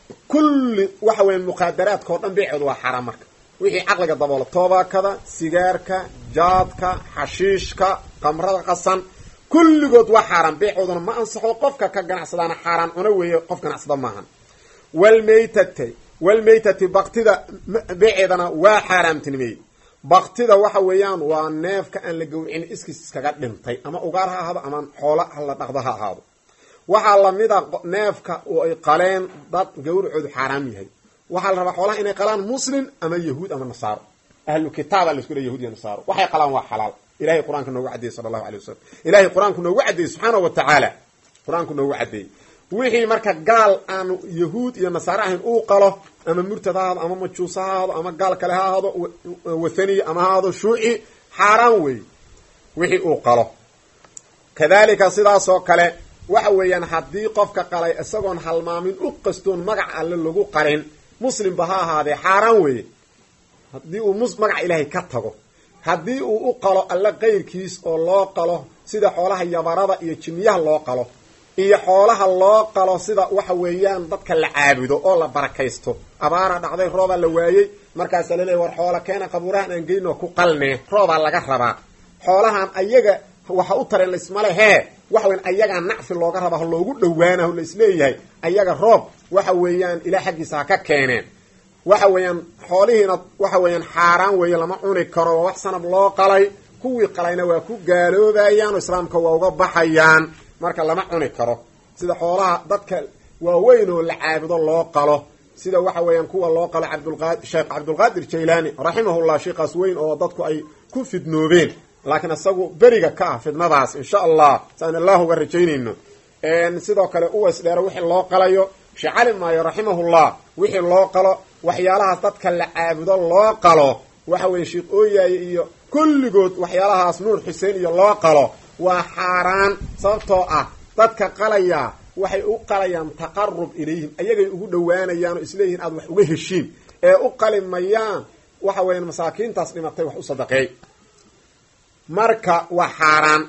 Speaker 1: kulli waxa weya muqaadaraadka oo dhan beeceedu waa xaaraam marka wixii caqliga daboola toobakada sigaarka jaadka xashiishka khamrada qasan kulligood waa xaaraan beecooduna ma ansaxo qofka ka ganacsadaana xaaraan cuna weeye qof ganacsada maahan walmaytati walmaytati baktida beeceedana waa xaaraamtinimeeyey baktida waxa weeyaan waa neefka aan la gawricin iskiis iskaga dhintay ama ugaar ha ahaado ama xoola la dhaqdo ha ahaado waxaa lamida neefka oo ay qaleen dad gawracoodu xaaraam yahay waxaa la rabaa xoolaha inay qalaan muslim ama yahuud ama nasaaro ahlu kitaaba la isku le yahuud iyo nasaaro waxay qalaan waa xalaal ilahay qur-aanka noogu caddeeyey sala allahu alay wasalam ilahay qur-aanku noogu caddeeyey subxaana wa tacaala qur-aanku noogu caddeeyey wixii marka gaal aan yahuud iyo nasaare ahayn uu qalo ama murtad ha ahaado ama majuus ha ahaado ama gaal kale ha ahaado wathaniy ama ha ahaado shuuci xaaraan weey wixii uu qalo kadalika sidaasoo kale waxa weeyaan haddii qofka qalay isagoon halmaamin u qastoon magac alle lagu qalin muslimba ha ahaadee xaaraan weeye haddii uu magaca ilaahay ka tago haddii uu u qalo alle qayrkiis oo loo qalo sida xoolaha yabarada iyo jinniyaha loo qalo iyo xoolaha loo qalo sida waxa weeyaan dadka la caabudo oo la barakaysto abaara dhacday roobaa la waayey markaasaa laleeya war xoola keena qabuurahan aan geynoo ku qalnee roobaa laga rabaa xoolahan ayaga waxa u tareen laismale hee waxa weyan ayagaa nacfi looga rabaa loogu dhawaanaho la isleeyahay ayaga roob waxa weeyaan ilaa xaggiisa ha ka keeneen waxa weeyaan xoolihiina waxa weeyaan xaaraan weeye lama cuni karo waa wax sanab loo qalay kuwii qalayna waa ku gaaloobayaan oo islaamka waa uga baxayaan marka lama cuni karo sida xoolaha dadka waaweyn oo la caabudo loo qalo sida waxa weeyaan kuwa loo qalo cabdulqa sheekh cabdulqaadir jaylaani raximahullah sheikaas weyn oo dadku ay ku fidnoobeen laakiin isagu beriga ka ah fidnadaas insha allah saan allah uga rajaynayno sidoo kale uways dheere wixii loo qalayo sheekh cali maayo raximahullah wixii loo qalo waxyaalahaas dadka la caabudo loo qalo waxa weeye sheekh ooyaaye iyo kulligood waxyaalahaas nuur xuseen iyo loo qalo waa xaaraan sababtoo ah dadka qalaya waxay u qalayaan taqarub ilayhim ayagay ugu dhowaanayaan oo isleeyihiin aad wax uga heshiin ee u qali mayaan waxa weeyaan masaakiintaas dhimatay wax u sadaqeey marka waa xaaraan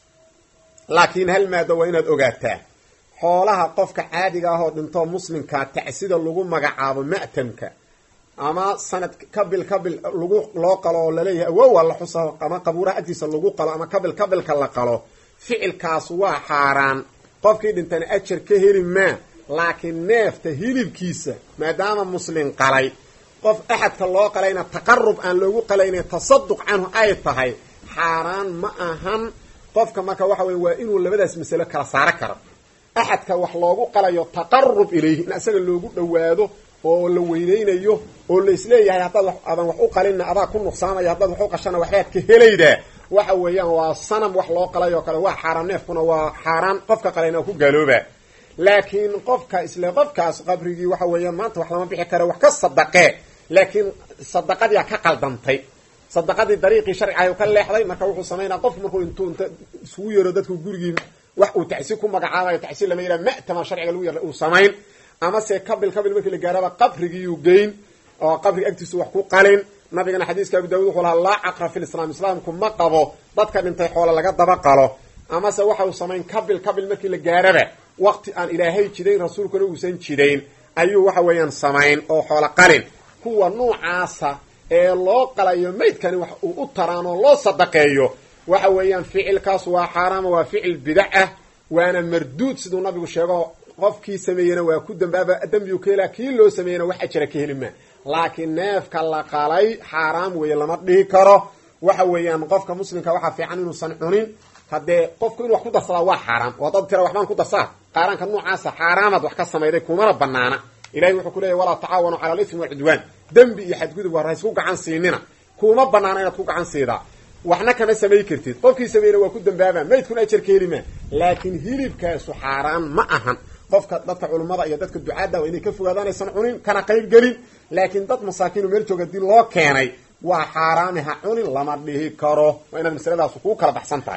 Speaker 1: laakiin hal maada waa inaad ogaataa xoolaha qofka caadiga ah oo dhintoo muslimkaa tacsida lagu magacaabo ma'tamka ama sanad kabil kabil lagu loo qalo oo laleeyahay awowa la xusa ama qabuuraha agtiisa lagu qalo ama kabil kabilka la qalo ficilkaas waa xaaraan qofkii dhintana ajar ka heli maa laakiin neefta hilibkiisa maadaama muslim qalay qof axadka loo qalayna taqarub aan loogu qalayna tasaduq canhu ay tahay xaaraan ma ahan qofka marka waxa weye waa inuu labadaas masalo kala saaro karo axadka wax loogu qalayo taqarub ilayhi in isaga loogu dhowaado oo la weyneynayo oo la isleeyahay haddaad wax adan wax u qalinna adaa ku nuqsaamaya haddaad wax u qashana waxbaad ka helaydaa waxa weeyaan waa sanam wax loo qalay oo kale waa xaaraan neefkuna waa xaaraan qofka qalayna ku gaalooba laakiin qofka isle qofkaas qabrigii waxa weeyaan maanta wax lama bixi karo wax ka sadaqee laakiin sadaqadiia ka qaldantay sadaqadii dariiqii sharcigahay u ka leexday marka wuxuu samaynaa qof markuu intuu inta isugu yeero dadku gurigii wax uu tacsi ku magacaabayo tacsi lama yidhaha ma'tama sharciga lagu yar uu samayn ama se kabil kabil markii la gaaraba qabrigiiu geyn oo qabriga agtiisu wax ku qalin nabigana xadiiska abu daawud wuxuu lahaa laa caqra fi lislaam islaamku ma qabo dadka dhintay xoole laga daba qalo amase waxa uu samayn kabil kabil markii la gaaraba waqti aan ilaahay jidayn rasuulkuna uusan jidayn ayuu waxa weeyaan samayn oo xoolo qalin kuwa nuucaasa ee loo qalayo maydkani wax uu u taraan oo loo sadaqeeyo waxa weeyaan ficilkaas waa xaaraama waa ficil bidac ah waana marduud siduu nabigu sheego qofkii sameeyena waa ku dambaaba dembigu ka helaa kii loo sameeyena wax ajara ka heli maa laakiin neefka la qalay xaaraam weeye lama dhihi karo waxa weeyaan qofka muslimka waxaa fiican inuusan cunin haddee qofku inuu wax ku darsadaa waa xaaraam oo dad tira waxbaan ku darsaa qaaraanka noocaasa xaaraamaad wax ka samayday kumana banaana ilahay wuxuu ku leeyahy walaa tacaawanu cala alismi walcudwaan dembi iyo xadgudub war haysku gacan siinina kuma banaana inaad ku gacan siidaa waxna kama samay kartid qofkii sameeyna waa ku dambaaba maydkuna ajar ka heli maa laakiin hilibkaasu xaaraan ma ahan qofka dadka culummada iyo dadka ducaadda waa inay ka fogaadaan aysan cunin kana qayb gelin laakiin dad masaakiinu meel jooga hadii loo keenay waa xaaraami ha cunin lama dhihi karo waa inaad masaladaas kuu kala baxsan tahay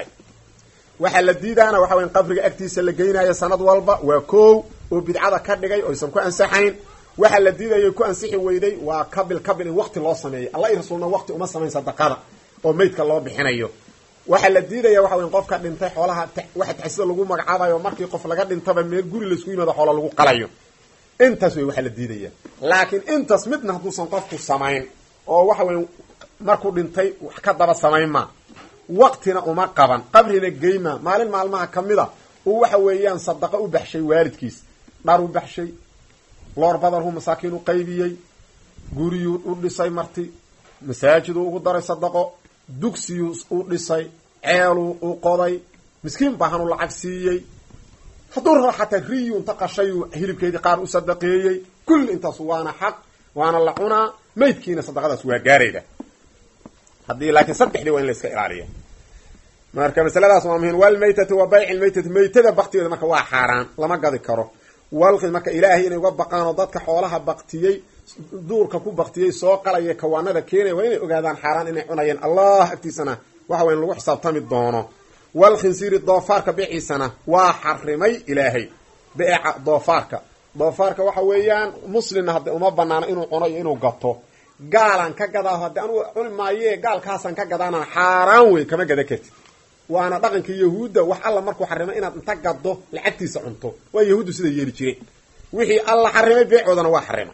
Speaker 1: waxaa la diidaana waxa weya qabriga agtiisa la geynayo sanad walba waa koow oo bidcada ka dhigay oo aysan ku ansaxayn waxaa la diidayo ku ansixi weyday waa kabil kabil in waqti loo sameeyo alla i rasuulna waqti uma samayn sadaqada oo maydka loo bixinayo waxaa la diidaya waxa weya qofka dhintay xoolaha waxa taxsida lagu magacaabayo markii qof laga dhintaba meel guri laisku yimaado xoola lagu qalayo intaas wey waxaa la diidaya laakiin intaas midna hadduusan qofku samayn oo waxa weya markuu dhintay wax ka daba samayn ma waqtina uma qaban qabrina geyma maalin maalmaha kamid a uu waxa weeyaan sadaqa u baxshay waalidkiis dhar u baxshay loor badanhu masaakiin u qaybiyey guriyuu u dhisay marti masaajiduu ugu daray sadaqo dugsiyuu u dhisay ceeluu u qoday miskiin baahanuu lacag siiyey hadduu rabo xataa riyu inta qashayuu hilibkeedii qaar u sadaqeeyey kulli intaas waana xaq waana la cunaa maydkiina sadaqadaas waa gaarayda haddii laakiin saddexdii waa in la iska ilaaliya marka masaladaas waa muhim walmaytati wa bayci lmaytati maytada baktigeeda marka waa xaaraan lama gadi karo walqi marka ilaahay inay uga baqaan oo dadka xoolaha baktiyey duurka ku baktiyey soo qalaya kawaanada keenaya waa inay ogaadaan xaaraan inay cunayeen allah agtiisana waxa weya lagu xisaabtami doono walkhinsiiri doofaarka beeciisana waa xarimay ilaahay beeca doofaarka doofaarka waxa weeyaan muslimna hadde uma banaano inuu cuno iyo inuu gato gaalan ka gadaa hadde anugu cuni maaye gaalkaasaan ka gadaana xaaraan wey kama gada kartid waana dhaqanka yahuudda wax alla markuu xarimay inaad inta gado lacagtiisa cunto waa yahuuddu sida yeeli jireen wixii alla xarimay beecoodana waa xarimay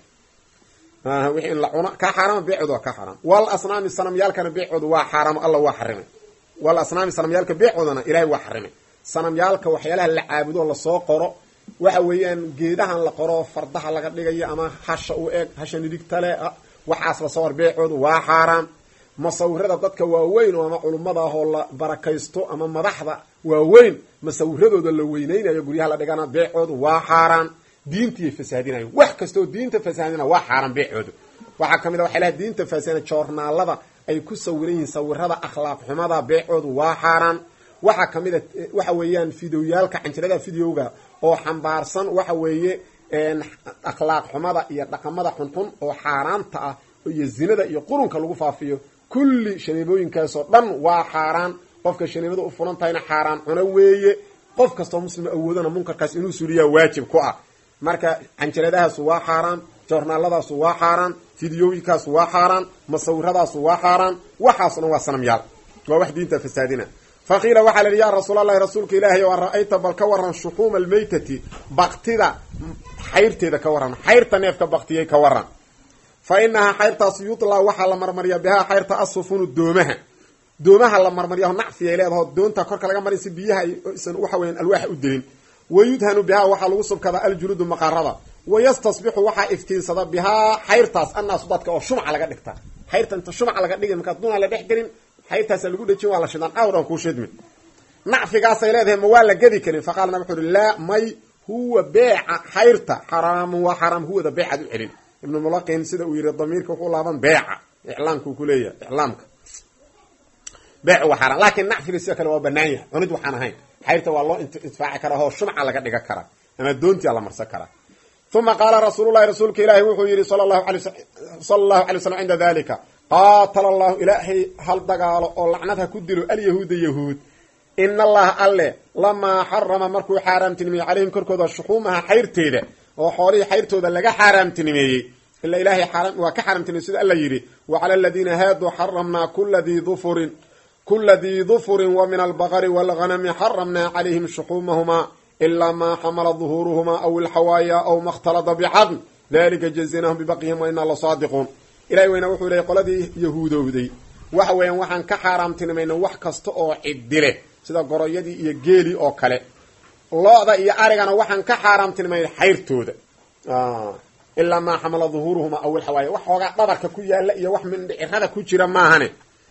Speaker 1: wixii in la cuno kaa xaaraama beecooda waa kaa xaaraam wal asnaami sanamyaalkana beecooda waa xaaraamo alla waa xarimay wal asnaami sanamyaalka beecoodana ilaahay waa xarimay sanamyaalka waxyaalaha la caabudo lasoo qoro waxa weeyaan geedahan la qoro fardaha laga dhigayo ama hasha u eg hasha nidigtale waxaas la sawar beecooda waa xaaraam masawirada dadka waaweyn oo ama culummada ah oo la barakaysto ama madaxda waaweyn masawiradooda la weyneynayo guryaha la dhigana beecooda waa xaaraan diintiiy fasaadinayo wax kastaoo diinta fasaadina waa xaaraan beecooda waxaa ka mid a waxyaalaha diinta fasaadina joornaalada ay ku sawiran yihiin sawirada akhlaaq xumada beecoodu waa xaaraan waxaa ka mid a waxa weeyaan fideoyaalka canjirada videoga oo xambaarsan waxa weeye akhlaaq xumada iyo dhaqamada xunxun oo xaaraanta ah iyo zinada iyo qurunka lagu faafiyo kulli shaneebooyinkaasoo dhan waa xaaraan qofka shaneebada u fulan tahayna xaaraan cuno weeye qof kastoo muslima awoodana munkarkaas inuu suliyaa waajib ku ah marka canjaradahaasu waa xaaraan joornaaladaasu waa xaaraan fideooyinkaasu waa xaaraan masawiradaasu waa xaaraan waxaaso dhan waa sanamyaal waa wax diinta fasaadina fa qiila waxaa la yidhi yaa rasuulallahi rasuulka ilaahay o an ra-ayta bal ka waran shuxuuma almaytati baktida xayrteeda ka waran xayrta neefka baktiyay ka waran fa inahaa xayrtaas yutlaa waxaa la marmariyaa bihaa xayrta asufunu doomaha doomaha la marmariyaho nacfiyay leedaho doonta korka laga marin si biyaha aysan waxa weyan alwaaxa u delin wayudhanu bihaa waxaa lagu subkadaa aljuluudu maqarada wayastasbixu waxaa iftiinsada bihaa xayrtaas annaasu dadka oo shumca laga dhigta xayrta inta shumca laga dhigi markaa dunaa la dhex gelin xayrtaasa lagu dhejin waa la shidaan awr aan kuu shidmin nacfigaasay leedahay ma waa la gedi karin faqaala nab wuxu uhi laa may huwa beeca xayrta xaraamun waa xaraam huwada beecaad u celin ibnu mulaqin sida uu yihi damiirka wuxuu laaban beeca iclaamkuu ku leeyahay iclaamka beec waa xaaraan laakiin nacfiga sidoo kale waa banaan yahay cunid waxaan ahayn xayrta waa loo intifaaci karaa oo shumca laga dhiga karaa ama doontia la marsan karaa uma qaala rasuululahi rasuulka ilaahi wuxuu yihi sala allahu alay sala allahu alay slam cinda dalika qaatala allahu ilaahay hal dagaalo oo lacnad ha ku dilo alyahuuda yahuud ina allaha alle lamaa xarama markuu xaaraamtinimeeyey calayhim korkooda shuxuumaha xayrteeda oo xoolihii xayrtooda laga xaaraamtinimeeyey ila ilaahay waa ka xaaraamtinimey sida alla yidhi wa cala aladiina haaduu xaramnaa kula dii dufurin kula dii dufurin wa min albaqari waalghanami xaramnaa calayhim shuxuumahumaa ilaa maa xamala duhuuruhumaa aw ilxawaaya aw ma khtalada bicadn dalika jazinahum bibaqyihim wa inaa lasaadiquun ilahi weyna wuxuu leeyay qoladii yahuudowday waxa weeyaan waxaan ka xaaraamtinimayna wax kasta oo cidile sida goroyadii iyo geelii oo kale lo-da iyo arigana waxaan ka xaaraamtinimayna xayrtooda ilaa maa xamala duhuuruhuma aw ilxawaaya wax xoogaa dhabarka ku yaala iyo wax mindhicirada ku jira maahane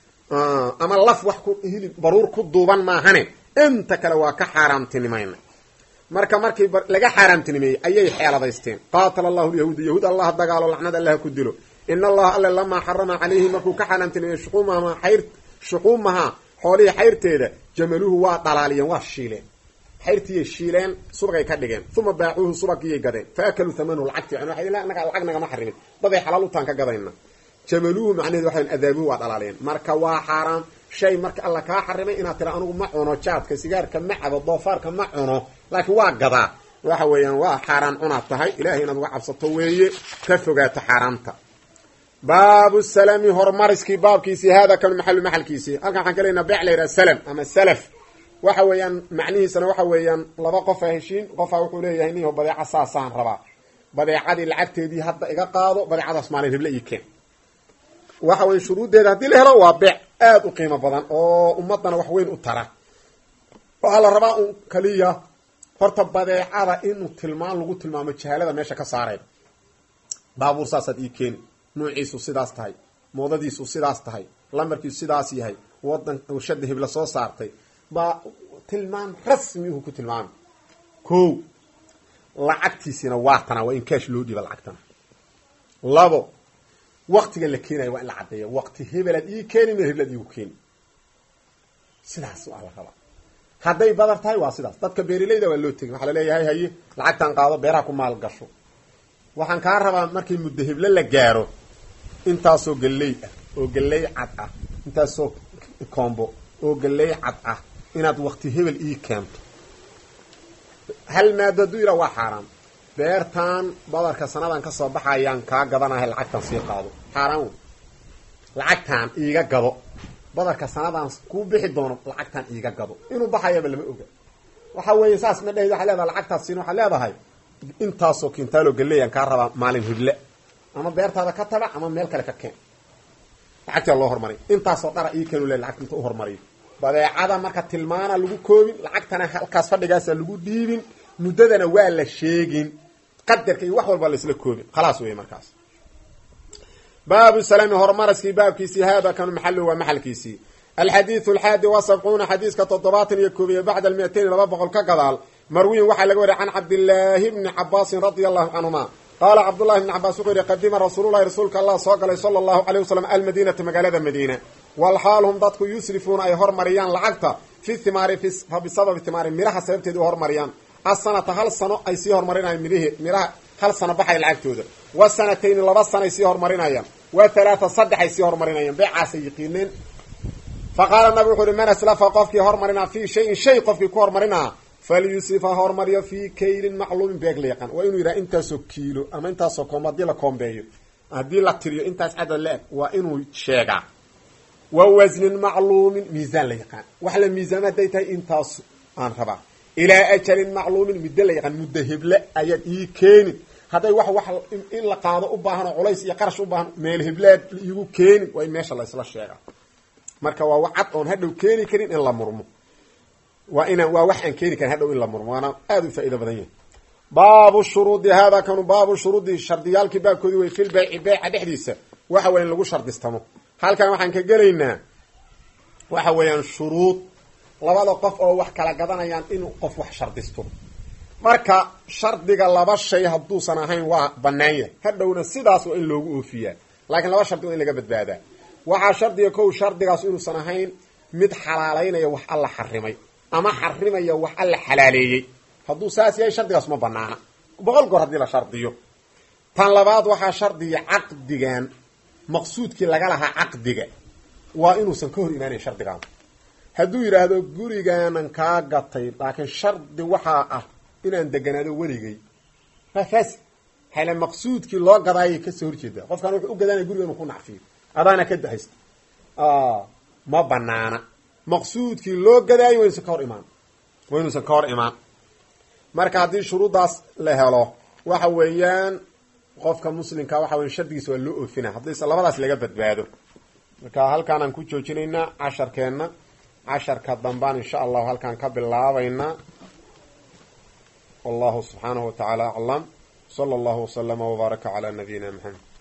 Speaker 1: ama laf wax ku hilib baruur ku duuban maahane inta kale waa ka xaaraamtinimayna marka markii laga xaaraamtinimeeyey ayay xeeladaysteen qaatala allahu lyahuuda yahuud allah dagaalo lacnad allah ku dilo in allaha alle lamaa xarama calayhi markuu ka xaaraamtinimeeyey shuxuumaha xayr shuxuumaha xoolihii xayrteeda jamaluhu waa dhalaaliyeen waa shiileen xayrtiiyay shiileen subagay ka dhigeen uma baacuuhu subagiyay gadeen fa akaluu thamanahu lacagti naga lacag nagama xarimin daday xalaal utaan ka gadayna jamaluhu macnaheed waxa adaabuhu waa dhalaaliyeen marka waa xaaraam shay marka alla kaa xarimay inaad tira anugu ma cuno jaadka sigaarka ma cabo doofaarka ma cuno laakiin waa gadaa waxa weeyaan waa xaaraan cunaad tahay ilahay inaad uga cabsato weeye ka fogaato xaaraamta baabu salami horumariskii baabkiisii hada kanu maxalu maxalkiisii halkan waxaan ka leynaa beec la yidhaha salam ama salaf waxa weeyaan macnihiisana waxa weeyaan laba qofa heshiin qofaa wuxuu leeyahay niho badeeca saasaan rabaa badeecadii lacagteedii hadda iga qaado badeecadaas maalin heble ii keen waxa weya shuruuddeeda haddii la helo waa beec aada u qiimo badan oo ummadana wax weyn u tara waxaa la rabaa un kaliya horta badeecada inuu tilmaan lagu tilmaamo jahaalada meesha ka saareen baabuur saasaad ii keeni nuuciisu sidaas tahay moodadiisu sidaas tahay lamarkiisu sidaas yahay wadan warshada hibla soo saartay baa tilmaam rasmi uhu ku tilmaamay ko lacagtiisina waa tana waa in kaash loo dhiiba lacagtana labo waktiga la keenayo waa in la caddeeya waqti hebelaad ii keeni meer heblaad iigu keeni sidaas waa la rabaa hadday badar tahay waa sidaas dadka beerilayda waa loo tegin waxaa laleeyahay haye lacagtan qaado beeraha ku maal gasho waxaan kaa rabaa markii muddo heble la gaaro intaasoo galley ah oo galley cad ah intaasoo koombo oo galley cad ah inaad wakti hebel ii keento hal maado hadduu yidhaha waa xaaraan beertan badarka sanadan kasoo baxayaan kaa gadanahay lacagtan sii qaado xaaraan wey lacagtaan iiga gado badarka sanadan kuu bixi doono lacagtaan iiga gado inuu baxayaba lama oga waxa weeye saas ma dhahid waxaa leedahay lacagtaas siin waxaad leedahay intaasoo kintaalo galeeyaan kaa rabaa maalin hidle ama beertaada ka tabac ama meel kale ka keen lacagtaa loo hormariy intaasoo dhara ii keenu le lacagta inta u hormariyo badeecada marka tilmaana lagu koobin lacagtana halkaas fadhigaasa lagu dhiibin muddadana waa la sheegin qadarka iyo wax walba laisla koobin khalaas wey markaas baabu salaami horumaraskii baabkiisii haada kanu maxalu waa maxalkiisii alxadiidu alxaadi wa sabcuuna xadiiska toddobaatan iyo koobiye bacda almiatayn laba boqol ka gadaal marwiyin waxaa laga wariya can cabdillaahi bni cabaasin radia allahu canhuma qaala cabdullahi bni cabaas wuxuu yihi qadima rasuululahi rasuulka allah soo galay sala allahu caleyh wasalam almadiinata magaalada madiina walxaal hum dadku yusrifuuna ay hormariyaan lacagta fi thimaari fa bisababi thimaari miraha sababteeda u hormariyaan asanata hal sano ay sii hormarinayaan midh miraha hal sano baxay lacagtooda wa sanatayni laba sanoay sii hormarinayaan wa halaata saddex ay sii hormarinayaan beecaasay yiqiineen fa qaala nabi wuxu uhi man aslafa qofkii hormarinaa fii shayin shay qofkii ku hormarinaa falyusif ha hormariyo fii kaylin macluumin beeg la yaqaan waa inuu yidhaha intaasoo kiilo ama intaasoo koombo haddii la koombeeyo haddii la tiriyo intaas cadad la-eg waa inuu sheegaa wa wasnin macluumin miisaan la yaqaan wax la miisaama hadday tahay intaas aan rabaa ilaa ajalin macluumin muddo la yaqaan muddo heble ayaad ii keenin hadday wax wax in la qaado u baahan oo culays iyo qarash u baahan meel heblaad iigu keenin waa in meesha la isla sheegaa marka waa cad oon hadhow keeni karin in la murmo waa ina waa wax aan keeni karin hadhow in la murmo waana aada u faa'ido badan yahay baabu shuruudi hada kanu baabu shuruudi shardiyaalkii baabkoodii way fil bayci beyca dhexdiisa waxa weya in lagu shardistamo halkan waxaan ka gelaynaa waxa weeyaan shuruud labada qof oo wax kala gadanayaan in qof wax shardisto marka shardiga laba shay hadduusan ahayn waa banaan yahay hadhowna sidaas waa in loogu oofiyaa laakiin laba shardi waa in laga badbaadaa waxaa shardiga kow shardigaas inuusan ahayn mid xalaalaynaya wax alla xarimay ama xarimaya wax alla xalaaleeyey hadduu saas yahay shardigaas ma banaana boqol goor haddii la shardiyo tan labaad waxaa shardiya caqdigan maqsuudkii laga lahaa caqdiga waa inuusan ka hor imaanayn shardigan hadduu yidhaahdo gurigaanan kaa gatay laakiin shardi waxaa ah inaan deganaado weligay waa faasi hale maqsuudkii loo gadaayay kasoo horjeeda qofkaan wuxuu u gadanaya guriga inuu ku nacfiyo adaana ka dahaysta ma banaana maqsuudkii loo gadaayo waa inuusan ka hor imaan waa inuusan ka hor imaan marka haddii shuruuddaas la helo waxa weeyaan qofka muslimka waxa weya shardigiisa waa loo oofina haddayse labadaas laga badbaado marka halkaanaan ku joojinaynaa casharkeenna casharka dambaan insha allahu halkaan ka bilaabaynaa wallahu subxaanahu wa tacaala aclam sala allahu waslama wbaaraka calaa nabiyina maxamed